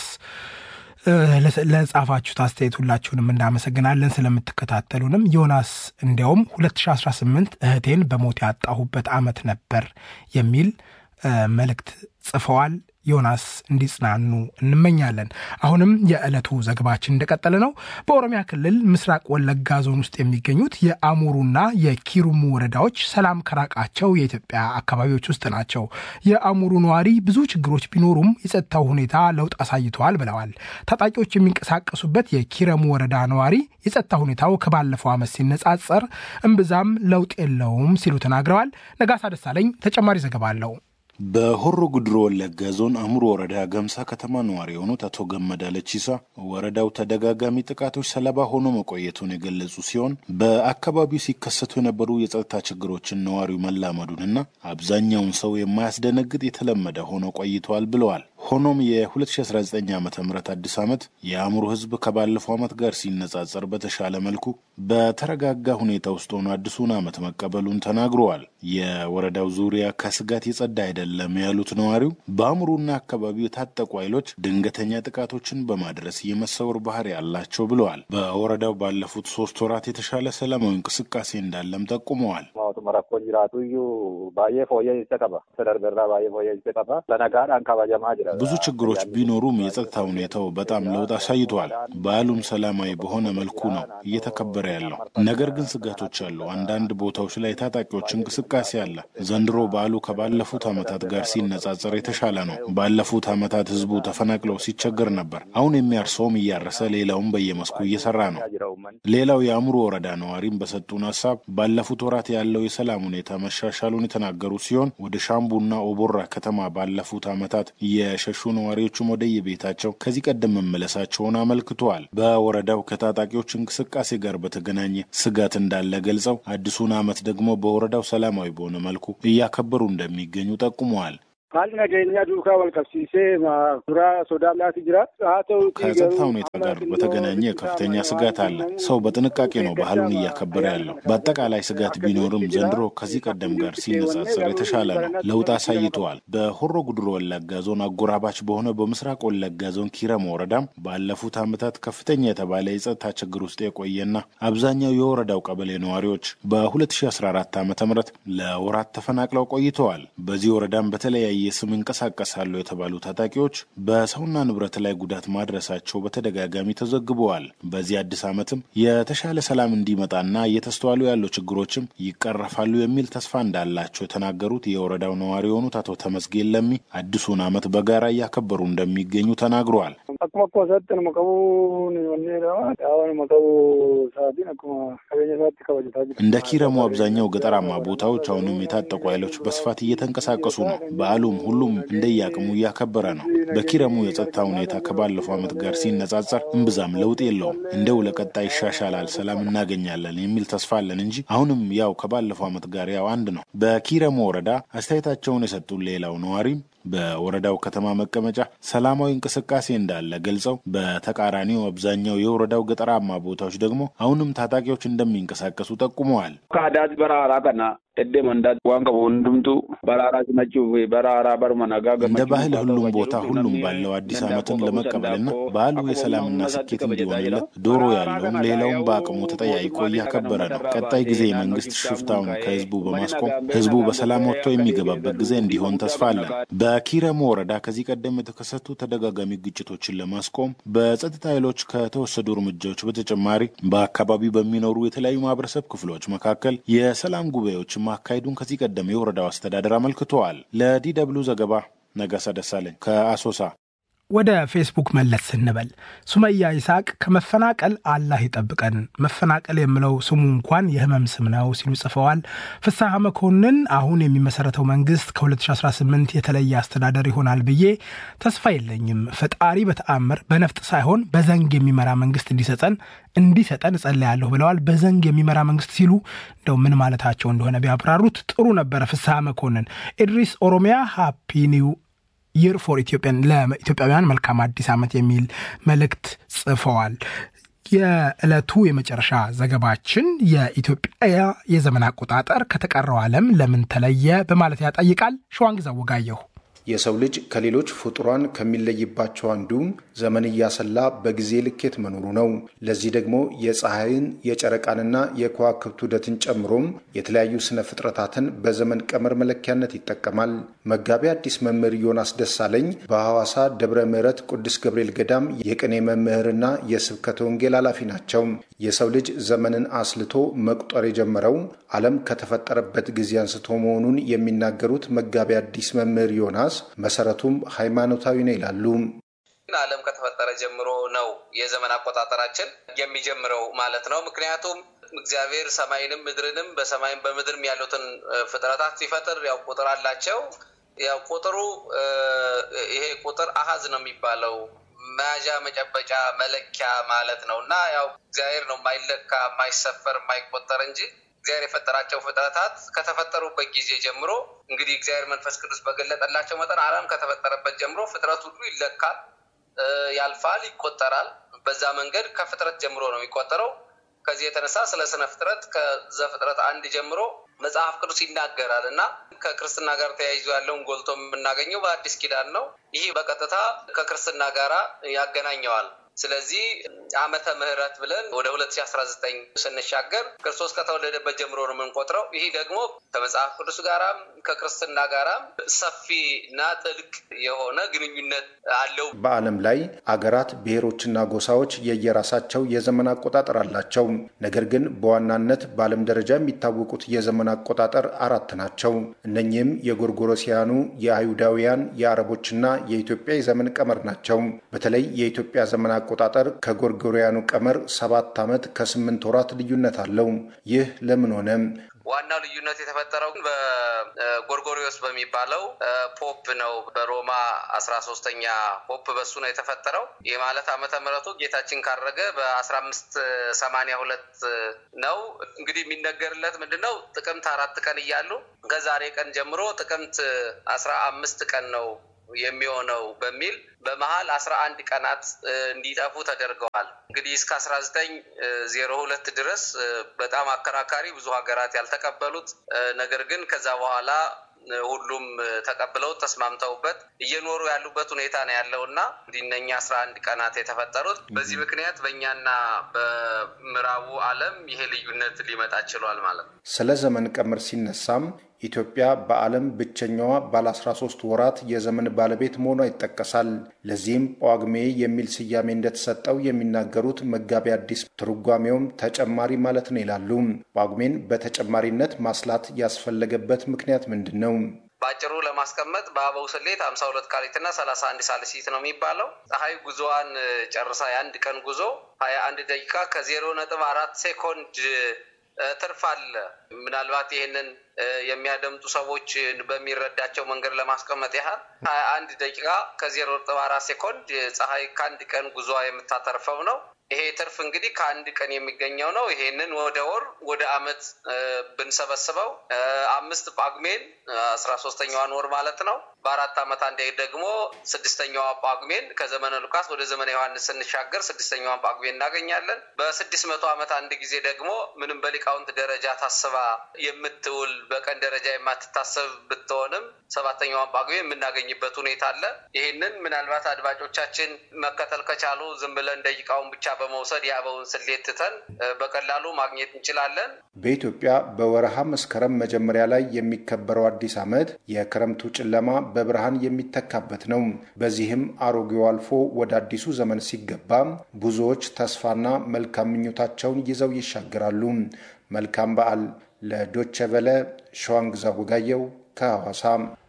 ለጻፋችሁት አስተያየት ሁላችሁንም እናመሰግናለን። ስለምትከታተሉንም ዮናስ እንዲያውም 2018 እህቴን በሞት ያጣሁበት ዓመት ነበር የሚል መልእክት ጽፈዋል። ዮናስ እንዲጽናኑ እንመኛለን። አሁንም የዕለቱ ዘገባችን እንደቀጠለ ነው። በኦሮሚያ ክልል ምስራቅ ወለጋ ዞን ውስጥ የሚገኙት የአሙሩና የኪሩሙ ወረዳዎች ሰላም ከራቃቸው የኢትዮጵያ አካባቢዎች ውስጥ ናቸው። የአሙሩ ነዋሪ ብዙ ችግሮች ቢኖሩም የጸጥታው ሁኔታ ለውጥ አሳይተዋል ብለዋል። ታጣቂዎች የሚንቀሳቀሱበት የኪረሙ ወረዳ ነዋሪ የጸጥታ ሁኔታው ከባለፈው ዓመት ሲነጻጸር እምብዛም ለውጥ የለውም ሲሉ ተናግረዋል። ነጋሳ ደሳለኝ ተጨማሪ ዘገባ አለው። በሆሮ ጉድሮ ወለጋ ዞን አሙሮ ወረዳ ገምሳ ከተማ ነዋሪ የሆኑት አቶ ገመዳ ለቺሳ ወረዳው ተደጋጋሚ ጥቃቶች ሰለባ ሆኖ መቆየቱን የገለጹ ሲሆን በአካባቢው ሲከሰቱ የነበሩ የጸጥታ ችግሮችን ነዋሪው መላመዱንና አብዛኛውን ሰው የማያስደነግጥ የተለመደ ሆኖ ቆይተዋል ብለዋል። ሆኖም የ2019 ዓ ም አዲስ ዓመት የአእምሮ ህዝብ ከባለፈው ዓመት ጋር ሲነጻጸር በተሻለ መልኩ በተረጋጋ ሁኔታ ውስጥ ሆኖ አዲሱን ዓመት መቀበሉን ተናግረዋል። የወረዳው ዙሪያ ከስጋት የጸዳ አይደለም ያሉት ነዋሪው በአእምሮና አካባቢው የታጠቁ ኃይሎች ድንገተኛ ጥቃቶችን በማድረስ የመሰወር ባህሪ ያላቸው ብለዋል። በወረዳው ባለፉት ሶስት ወራት የተሻለ ሰላማዊ እንቅስቃሴ እንዳለም ጠቁመዋል። ብዙ ችግሮች ቢኖሩም የጸጥታ ሁኔታው በጣም ለውጥ አሳይቷል። በዓሉም ሰላማዊ በሆነ መልኩ ነው እየተከበረ ያለው። ነገር ግን ስጋቶች አሉ። አንዳንድ ቦታዎች ላይ የታጣቂዎች እንቅስቃሴ አለ። ዘንድሮ በዓሉ ከባለፉት ዓመታት ጋር ሲነጻጸር የተሻለ ነው። ባለፉት ዓመታት ህዝቡ ተፈናቅለው ሲቸገር ነበር። አሁን የሚያርሰውም እያረሰ ሌላውም በየመስኩ እየሰራ ነው። ሌላው የአእምሮ ወረዳ ነዋሪም በሰጡን ሀሳብ ባለፉት ወራት ያለው የሰላም ሁኔታ መሻሻሉን የተናገሩ ሲሆን ወደ ሻምቡና ኦቦራ ከተማ ባለፉት ዓመታት የሸሹ ነዋሪዎችም ወደ የቤታቸው ከዚህ ቀደም መመለሳቸውን አመልክተዋል። በወረዳው ከታጣቂዎች እንቅስቃሴ ጋር በተገናኘ ስጋት እንዳለ ገልጸው አዲሱን ዓመት ደግሞ በወረዳው ሰላማዊ በሆነ መልኩ እያከበሩ እንደሚገኙ ጠቁመዋል። ከጸጥታ ሁኔታ ጋር በተገናኘ ከፍተኛ ስጋት አለ። ሰው በጥንቃቄ ነው ባህሉን እያከበረ ያለው። በአጠቃላይ ስጋት ቢኖርም ዘንድሮ ከዚህ ቀደም ጋር ሲነጻጸር የተሻለ ነው። ለውጥ አሳይተዋል። በሆሮ ጉድሮ ወለጋ ዞን አጎራባች በሆነ በምስራቅ ወለጋ ዞን ኪረም ወረዳም ባለፉት ዓመታት ከፍተኛ የተባለ የጸጥታ ችግር ውስጥ የቆየና አብዛኛው የወረዳው ቀበሌ ነዋሪዎች በ2014 ዓ ም ለወራት ተፈናቅለው ቆይተዋል። በዚህ ወረዳም በተለያየ በተለያየ ስም እንቀሳቀሳሉ የተባሉ ታጣቂዎች በሰውና ንብረት ላይ ጉዳት ማድረሳቸው በተደጋጋሚ ተዘግበዋል። በዚህ አዲስ ዓመትም የተሻለ ሰላም እንዲመጣና እየተስተዋሉ ያሉ ችግሮችም ይቀረፋሉ የሚል ተስፋ እንዳላቸው የተናገሩት የወረዳው ነዋሪ የሆኑት አቶ ተመስጌን ለሚ አዲሱን ዓመት በጋራ እያከበሩ እንደሚገኙ ተናግረዋል። akkuma akkuma isaatti nama qabuun wanni qaama nama qabu sa'aatiin akkuma qabeenya isaatti kabajataa jira. እንደ ኪረሙ አብዛኛው ገጠራማ ቦታዎች አሁንም የታጠቁ ኃይሎች በስፋት እየተንቀሳቀሱ ነው። በዓሉም ሁሉም እንደየአቅሙ እያከበረ ነው። በኪረሙ የጸጥታ ሁኔታ ከባለፈው ዓመት ጋር ሲነጻጸር እምብዛም ለውጥ የለውም። እንደው ለቀጣይ ይሻሻላል፣ ሰላም እናገኛለን የሚል ተስፋ አለን እንጂ አሁንም ያው ከባለፈው ዓመት ጋር ያው አንድ ነው። በኪረሙ ወረዳ አስተያየታቸውን የሰጡን ሌላው ነዋሪም በወረዳው ከተማ መቀመጫ ሰላማዊ እንቅስቃሴ እንዳለ ገልጸው በተቃራኒው አብዛኛው የወረዳው ገጠራማ ቦታዎች ደግሞ አሁንም ታጣቂዎች እንደሚንቀሳቀሱ ጠቁመዋል። ከአዳት በራራ ከና እዴ መንዳት ዋን ቀቡ ሁንዱምቱ በራራ ሲመችው በራራ በርመ ነጋ እንደ ባህል ሁሉም ቦታ ሁሉም ባለው አዲስ ዓመትን ለመቀበልና በዓሉ የሰላምና ስኬት እንዲሆንለት ዶሮ ያለውም ሌላውም በአቅሙ ተጠያይቆ እያከበረ ነው። ቀጣይ ጊዜ መንግስት ሽፍታውን ከህዝቡ በማስቆም ህዝቡ በሰላም ወጥቶ የሚገባበት ጊዜ እንዲሆን ተስፋ አለን። በኪረሙ ወረዳ ከዚህ ቀደም የተከሰቱ ተደጋጋሚ ግጭቶችን ለማስቆም በጸጥታ ኃይሎች ከተወሰዱ እርምጃዎች በተጨማሪ በአካባቢው በሚኖሩ የተለያዩ ማህበረሰብ ክፍሎች መካከል የሰላም ጉባኤዎች ማካሄዱን ከዚህ ቀደም የወረዳው አስተዳደር አመልክተዋል። ለዲ ደብሉ ዘገባ ነጋሳ ደሳለኝ ከአሶሳ። ወደ ፌስቡክ መለስ ስንበል ሱመያ ይስሐቅ ከመፈናቀል አላህ ይጠብቀን፣ መፈናቀል የምለው ስሙ እንኳን የህመም ስም ነው ሲሉ ጽፈዋል። ፍስሐ መኮንን አሁን የሚመሰረተው መንግስት ከ2018 የተለየ አስተዳደር ይሆናል ብዬ ተስፋ የለኝም። ፈጣሪ በተአምር በነፍጥ ሳይሆን በዘንግ የሚመራ መንግስት እንዲሰጠን እንዲሰጠን እጸልያለሁ ብለዋል። በዘንግ የሚመራ መንግስት ሲሉ እንደው ምን ማለታቸው እንደሆነ ቢያብራሩት ጥሩ ነበረ። ፍስሐ መኮንን ኢድሪስ ኦሮሚያ ሃፒ ኒው ይር ፎር ኢትዮጵያን ለኢትዮጵያውያን መልካም አዲስ ዓመት የሚል መልእክት ጽፈዋል። የዕለቱ የመጨረሻ ዘገባችን የኢትዮጵያ የዘመን አቆጣጠር ከተቀረው ዓለም ለምን ተለየ በማለት ያጠይቃል። ሸዋንግዛ ወጋየሁ የሰው ልጅ ከሌሎች ፍጡራን ከሚለይባቸው አንዱ ዘመን እያሰላ በጊዜ ልኬት መኖሩ ነው። ለዚህ ደግሞ የፀሐይን የጨረቃንና የከዋክብት ውደትን ጨምሮም የተለያዩ ስነ ፍጥረታትን በዘመን ቀመር መለኪያነት ይጠቀማል። መጋቢ አዲስ መምህር ዮናስ ደሳለኝ በሐዋሳ ደብረ ምሕረት ቅዱስ ገብርኤል ገዳም የቅኔ መምህርና የስብከተ ወንጌል ኃላፊ ናቸው። የሰው ልጅ ዘመንን አስልቶ መቁጠር የጀመረው ዓለም ከተፈጠረበት ጊዜ አንስቶ መሆኑን የሚናገሩት መጋቢ አዲስ መምህር ዮናስ መሰረቱም ሃይማኖታዊ ነው ይላሉ። ዓለም ከተፈጠረ ጀምሮ ነው የዘመን አቆጣጠራችን የሚጀምረው ማለት ነው። ምክንያቱም እግዚአብሔር ሰማይንም ምድርንም በሰማይም በምድርም ያሉትን ፍጥረታት ሲፈጥር ያው ቁጥር አላቸው። ያው ቁጥሩ ይሄ ቁጥር አሀዝ ነው የሚባለው መያዣ መጨበጫ መለኪያ ማለት ነው እና ያው እግዚአብሔር ነው የማይለካ የማይሰፈር የማይቆጠር እንጂ እግዚአብሔር የፈጠራቸው ፍጥረታት ከተፈጠሩበት ጊዜ ጀምሮ እንግዲህ እግዚአብሔር መንፈስ ቅዱስ በገለጠላቸው መጠን ዓለም ከተፈጠረበት ጀምሮ ፍጥረት ሁሉ ይለካል፣ ያልፋል፣ ይቆጠራል። በዛ መንገድ ከፍጥረት ጀምሮ ነው የሚቆጠረው። ከዚህ የተነሳ ስለ ስነ ፍጥረት ከዘፍጥረት አንድ ጀምሮ መጽሐፍ ቅዱስ ይናገራል እና ከክርስትና ጋር ተያይዞ ያለውን ጎልቶ የምናገኘው በአዲስ ኪዳን ነው። ይህ በቀጥታ ከክርስትና ጋራ ያገናኘዋል። ስለዚህ ዓመተ ምሕረት ብለን ወደ ሁለት ሺ አስራ ዘጠኝ ስንሻገር ክርስቶስ ከተወለደበት ጀምሮ ነው የምንቆጥረው። ይህ ደግሞ ከመጽሐፍ ቅዱስ ጋራም ከክርስትና ጋራም ሰፊ እና ጥልቅ የሆነ ግንኙነት አለው። በዓለም ላይ አገራት፣ ብሔሮችና ጎሳዎች የየራሳቸው የዘመን አቆጣጠር አላቸው። ነገር ግን በዋናነት በዓለም ደረጃ የሚታወቁት የዘመን አቆጣጠር አራት ናቸው። እነኚህም የጎርጎሮሲያኑ፣ የአይሁዳውያን፣ የአረቦችና የኢትዮጵያ የዘመን ቀመር ናቸው። በተለይ የኢትዮጵያ ዘመን አቆጣጠር ከጎርጎሪያኑ ቀመር ሰባት ዓመት ከስምንት ወራት ልዩነት አለው። ይህ ለምን ሆነ? ዋናው ልዩነት የተፈጠረው በጎርጎሪዮስ በሚባለው ፖፕ ነው። በሮማ አስራ ሶስተኛ ፖፕ በሱ ነው የተፈጠረው። ይህ ማለት ዓመተ ምሕረቱ ጌታችን ካረገ በአስራ አምስት ሰማንያ ሁለት ነው። እንግዲህ የሚነገርለት ምንድን ነው? ጥቅምት አራት ቀን እያሉ ከዛሬ ቀን ጀምሮ ጥቅምት አስራ አምስት ቀን ነው የሚሆነው በሚል በመሀል አስራ አንድ ቀናት እንዲጠፉ ተደርገዋል። እንግዲህ እስከ አስራ ዘጠኝ ዜሮ ሁለት ድረስ በጣም አከራካሪ ብዙ ሀገራት ያልተቀበሉት ነገር ግን ከዛ በኋላ ሁሉም ተቀብለው ተስማምተውበት እየኖሩ ያሉበት ሁኔታ ነው ያለው እና እነኛ አስራ አንድ ቀናት የተፈጠሩት በዚህ ምክንያት በእኛና በምዕራቡ ዓለም ይሄ ልዩነት ሊመጣ ችሏል ማለት ነው። ስለ ዘመን ቀመር ሲነሳም ኢትዮጵያ በዓለም ብቸኛዋ ባለ 13 ወራት የዘመን ባለቤት መሆኗ ይጠቀሳል። ለዚህም ጳጉሜ የሚል ስያሜ እንደተሰጠው የሚናገሩት መጋቢ አዲስ ትርጓሜውም ተጨማሪ ማለት ነው ይላሉ። ጳጉሜን በተጨማሪነት ማስላት ያስፈለገበት ምክንያት ምንድን ነው? በአጭሩ ለማስቀመጥ በአበው ስሌት ሀምሳ ሁለት ካሊትና ሰላሳ አንድ ሳልሲት ነው የሚባለው። ፀሐይ ጉዞዋን ጨርሳ የአንድ ቀን ጉዞ ሀያ አንድ ደቂቃ ከዜሮ ነጥብ አራት ሴኮንድ ትርፍ አለ። ምናልባት ይህንን የሚያደምጡ ሰዎች በሚረዳቸው መንገድ ለማስቀመጥ ያህል ሀያ አንድ ደቂቃ ከዜሮ ነጥብ አራት ሴኮንድ ፀሐይ ከአንድ ቀን ጉዞዋ የምታተርፈው ነው። ይሄ ትርፍ እንግዲህ ከአንድ ቀን የሚገኘው ነው። ይሄንን ወደ ወር ወደ አመት ብንሰበስበው አምስት ጳጉሜን አስራ ሶስተኛዋን ወር ማለት ነው። በአራት ዓመት አንዴ ደግሞ ስድስተኛዋ ጳጉሜን ከዘመነ ሉቃስ ወደ ዘመነ ዮሐንስ ስንሻገር ስድስተኛዋን ጳጉሜን እናገኛለን። በስድስት መቶ ዓመት አንድ ጊዜ ደግሞ ምንም በሊቃውንት ደረጃ ታስባ የምትውል በቀን ደረጃ የማትታሰብ ብትሆንም ሰባተኛዋን ጳጉሜ የምናገኝበት ሁኔታ አለ። ይህንን ምናልባት አድማጮቻችን መከተል ከቻሉ ዝም ብለን ደቂቃውን ብቻ በመውሰድ የአበውን ስሌት ትተን በቀላሉ ማግኘት እንችላለን። በኢትዮጵያ በወረሃ መስከረም መጀመሪያ ላይ የሚከበረው አዲስ ዓመት የክረምቱ ጨለማ በብርሃን የሚተካበት ነው። በዚህም አሮጌው አልፎ ወደ አዲሱ ዘመን ሲገባ ብዙዎች ተስፋና መልካም ምኞታቸውን ይዘው ይሻገራሉ። መልካም በዓል። ለዶቸ ቨለ ሸዋንግዛ ወጋየው ከሐዋሳ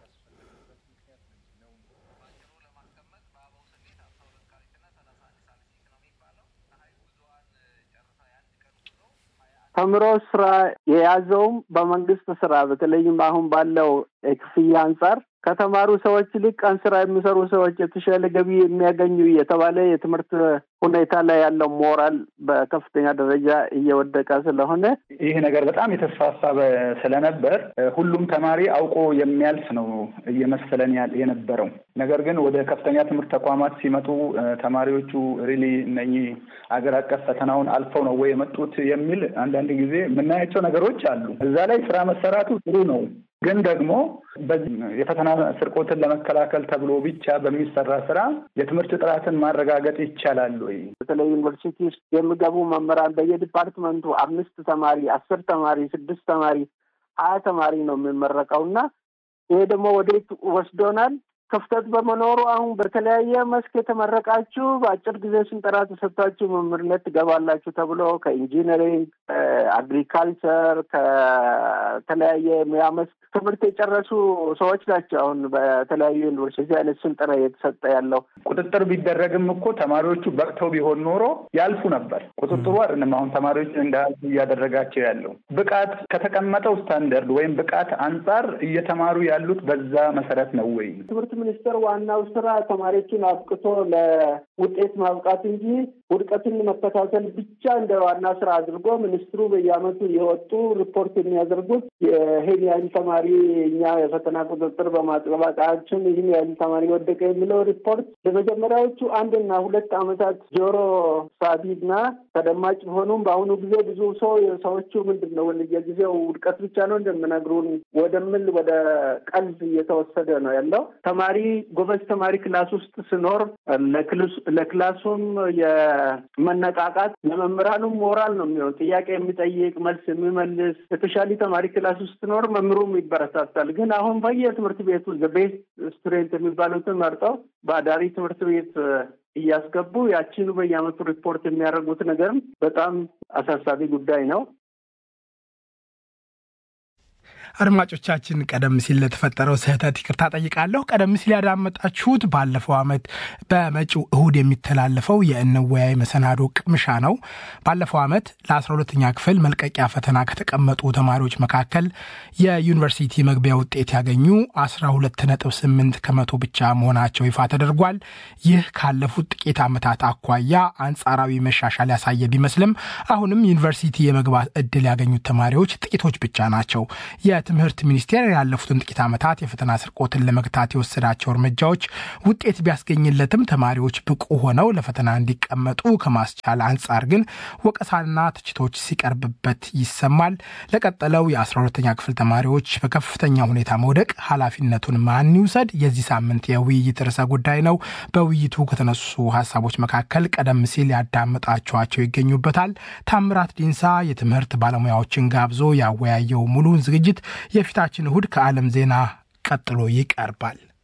ተምሮ ስራ የያዘውም በመንግስት ስራ በተለይም አሁን ባለው የክፍያ አንጻር ከተማሩ ሰዎች ይልቅ ቀን ስራ የሚሰሩ ሰዎች የተሻለ ገቢ የሚያገኙ የተባለ የትምህርት ሁኔታ ላይ ያለው ሞራል በከፍተኛ ደረጃ እየወደቀ ስለሆነ ይህ ነገር በጣም የተስፋፋ ስለነበር ሁሉም ተማሪ አውቆ የሚያልፍ ነው እየመሰለን የነበረው። ነገር ግን ወደ ከፍተኛ ትምህርት ተቋማት ሲመጡ ተማሪዎቹ ሪሊ እነኚህ አገር አቀፍ ፈተናውን አልፈው ነው ወይ የመጡት የሚል አንዳንድ ጊዜ የምናያቸው ነገሮች አሉ። እዛ ላይ ስራ መሰራቱ ጥሩ ነው። ግን ደግሞ የፈተና ስርቆትን ለመከላከል ተብሎ ብቻ በሚሰራ ስራ የትምህርት ጥራትን ማረጋገጥ ይቻላል ወይ? በተለይ ዩኒቨርሲቲ ውስጥ የሚገቡ መምህራን በየዲፓርትመንቱ አምስት ተማሪ፣ አስር ተማሪ፣ ስድስት ተማሪ፣ ሀያ ተማሪ ነው የሚመረቀው እና ይሄ ደግሞ ወዴት ወስዶናል? ክፍተት በመኖሩ አሁን በተለያየ መስክ የተመረቃችሁ በአጭር ጊዜ ስልጠና ተሰጥታችሁ መምህርነት ትገባላችሁ ተብሎ ከኢንጂነሪንግ፣ አግሪካልቸር፣ ከተለያየ ሙያ መስክ ትምህርት የጨረሱ ሰዎች ናቸው። አሁን በተለያዩ ዩኒቨርሲቲ አይነት ስልጠና እየተሰጠ ያለው ቁጥጥር ቢደረግም እኮ ተማሪዎቹ በቅተው ቢሆን ኖሮ ያልፉ ነበር። ቁጥጥሩ አይደለም አሁን ተማሪዎች እንዳያልፉ እያደረጋቸው ያለው ብቃት ከተቀመጠው ስታንደርድ ወይም ብቃት አንጻር እየተማሩ ያሉት በዛ መሰረት ነው ወይ? ትምህርት ሚኒስቴር ዋናው ስራ ተማሪዎችን አብቅቶ ለውጤት ማብቃት እንጂ ውድቀትን መከታተል ብቻ እንደ ዋና ስራ አድርጎ ሚኒስትሩ በየዓመቱ የወጡ ሪፖርት የሚያደርጉት ይህን ያህል ተማሪ እኛ የፈተና ቁጥጥር በማጥበቃችን ይህን ያህል ተማሪ ወደቀ የሚለው ሪፖርት ለመጀመሪያዎቹ አንድና ሁለት ዓመታት ጆሮ ሳቢና ተደማጭ ቢሆኑም በአሁኑ ጊዜ ብዙ ሰው ሰዎቹ ምንድን ነው የጊዜው ውድቀት ብቻ ነው እንደምነግሩን ወደምል ወደ ቀልድ እየተወሰደ ነው ያለው። ተማሪ ጎበዝ ተማሪ ክላስ ውስጥ ስኖር ለክላሱም የመነቃቃት ለመምህራኑም ሞራል ነው የሚሆን ጥያቄ የሚጠይቅ መልስ የሚመልስ የተሻለ ተማሪ ክላስ ውስጥ ስኖር መምህሩም ይበረታታል። ግን አሁን በየትምህርት ቤቱ ቤስት ስቱደንት የሚባሉትን መርጠው በአዳሪ ትምህርት ቤት እያስገቡ ያችኑ በየዓመቱ ሪፖርት የሚያደርጉት ነገርም በጣም አሳሳቢ ጉዳይ ነው። አድማጮቻችን ቀደም ሲል ለተፈጠረው ስህተት ይቅርታ ጠይቃለሁ። ቀደም ሲል ያዳመጣችሁት ባለፈው ዓመት በመጪው እሁድ የሚተላለፈው የእንወያይ መሰናዶ ቅምሻ ነው። ባለፈው ዓመት ለአስራ ሁለተኛ ክፍል መልቀቂያ ፈተና ከተቀመጡ ተማሪዎች መካከል የዩኒቨርሲቲ መግቢያ ውጤት ያገኙ አስራ ሁለት ነጥብ ስምንት ከመቶ ብቻ መሆናቸው ይፋ ተደርጓል። ይህ ካለፉት ጥቂት ዓመታት አኳያ አንጻራዊ መሻሻል ያሳየ ቢመስልም አሁንም ዩኒቨርሲቲ የመግባት እድል ያገኙት ተማሪዎች ጥቂቶች ብቻ ናቸው። የትምህርት ሚኒስቴር ያለፉትን ጥቂት ዓመታት የፈተና ስርቆትን ለመግታት የወሰዳቸው እርምጃዎች ውጤት ቢያስገኝለትም ተማሪዎች ብቁ ሆነው ለፈተና እንዲቀመጡ ከማስቻል አንጻር ግን ወቀሳና ትችቶች ሲቀርብበት ይሰማል። ለቀጠለው የአስራ ሁለተኛ ክፍል ተማሪዎች በከፍተኛ ሁኔታ መውደቅ ኃላፊነቱን ማን ይውሰድ? የዚህ ሳምንት የውይይት ርዕሰ ጉዳይ ነው። በውይይቱ ከተነሱ ሀሳቦች መካከል ቀደም ሲል ያዳመጣችኋቸው ይገኙበታል። ታምራት ዲንሳ የትምህርት ባለሙያዎችን ጋብዞ ያወያየው ሙሉውን ዝግጅት የፊታችን እሁድ ከዓለም ዜና ቀጥሎ ይቀርባል።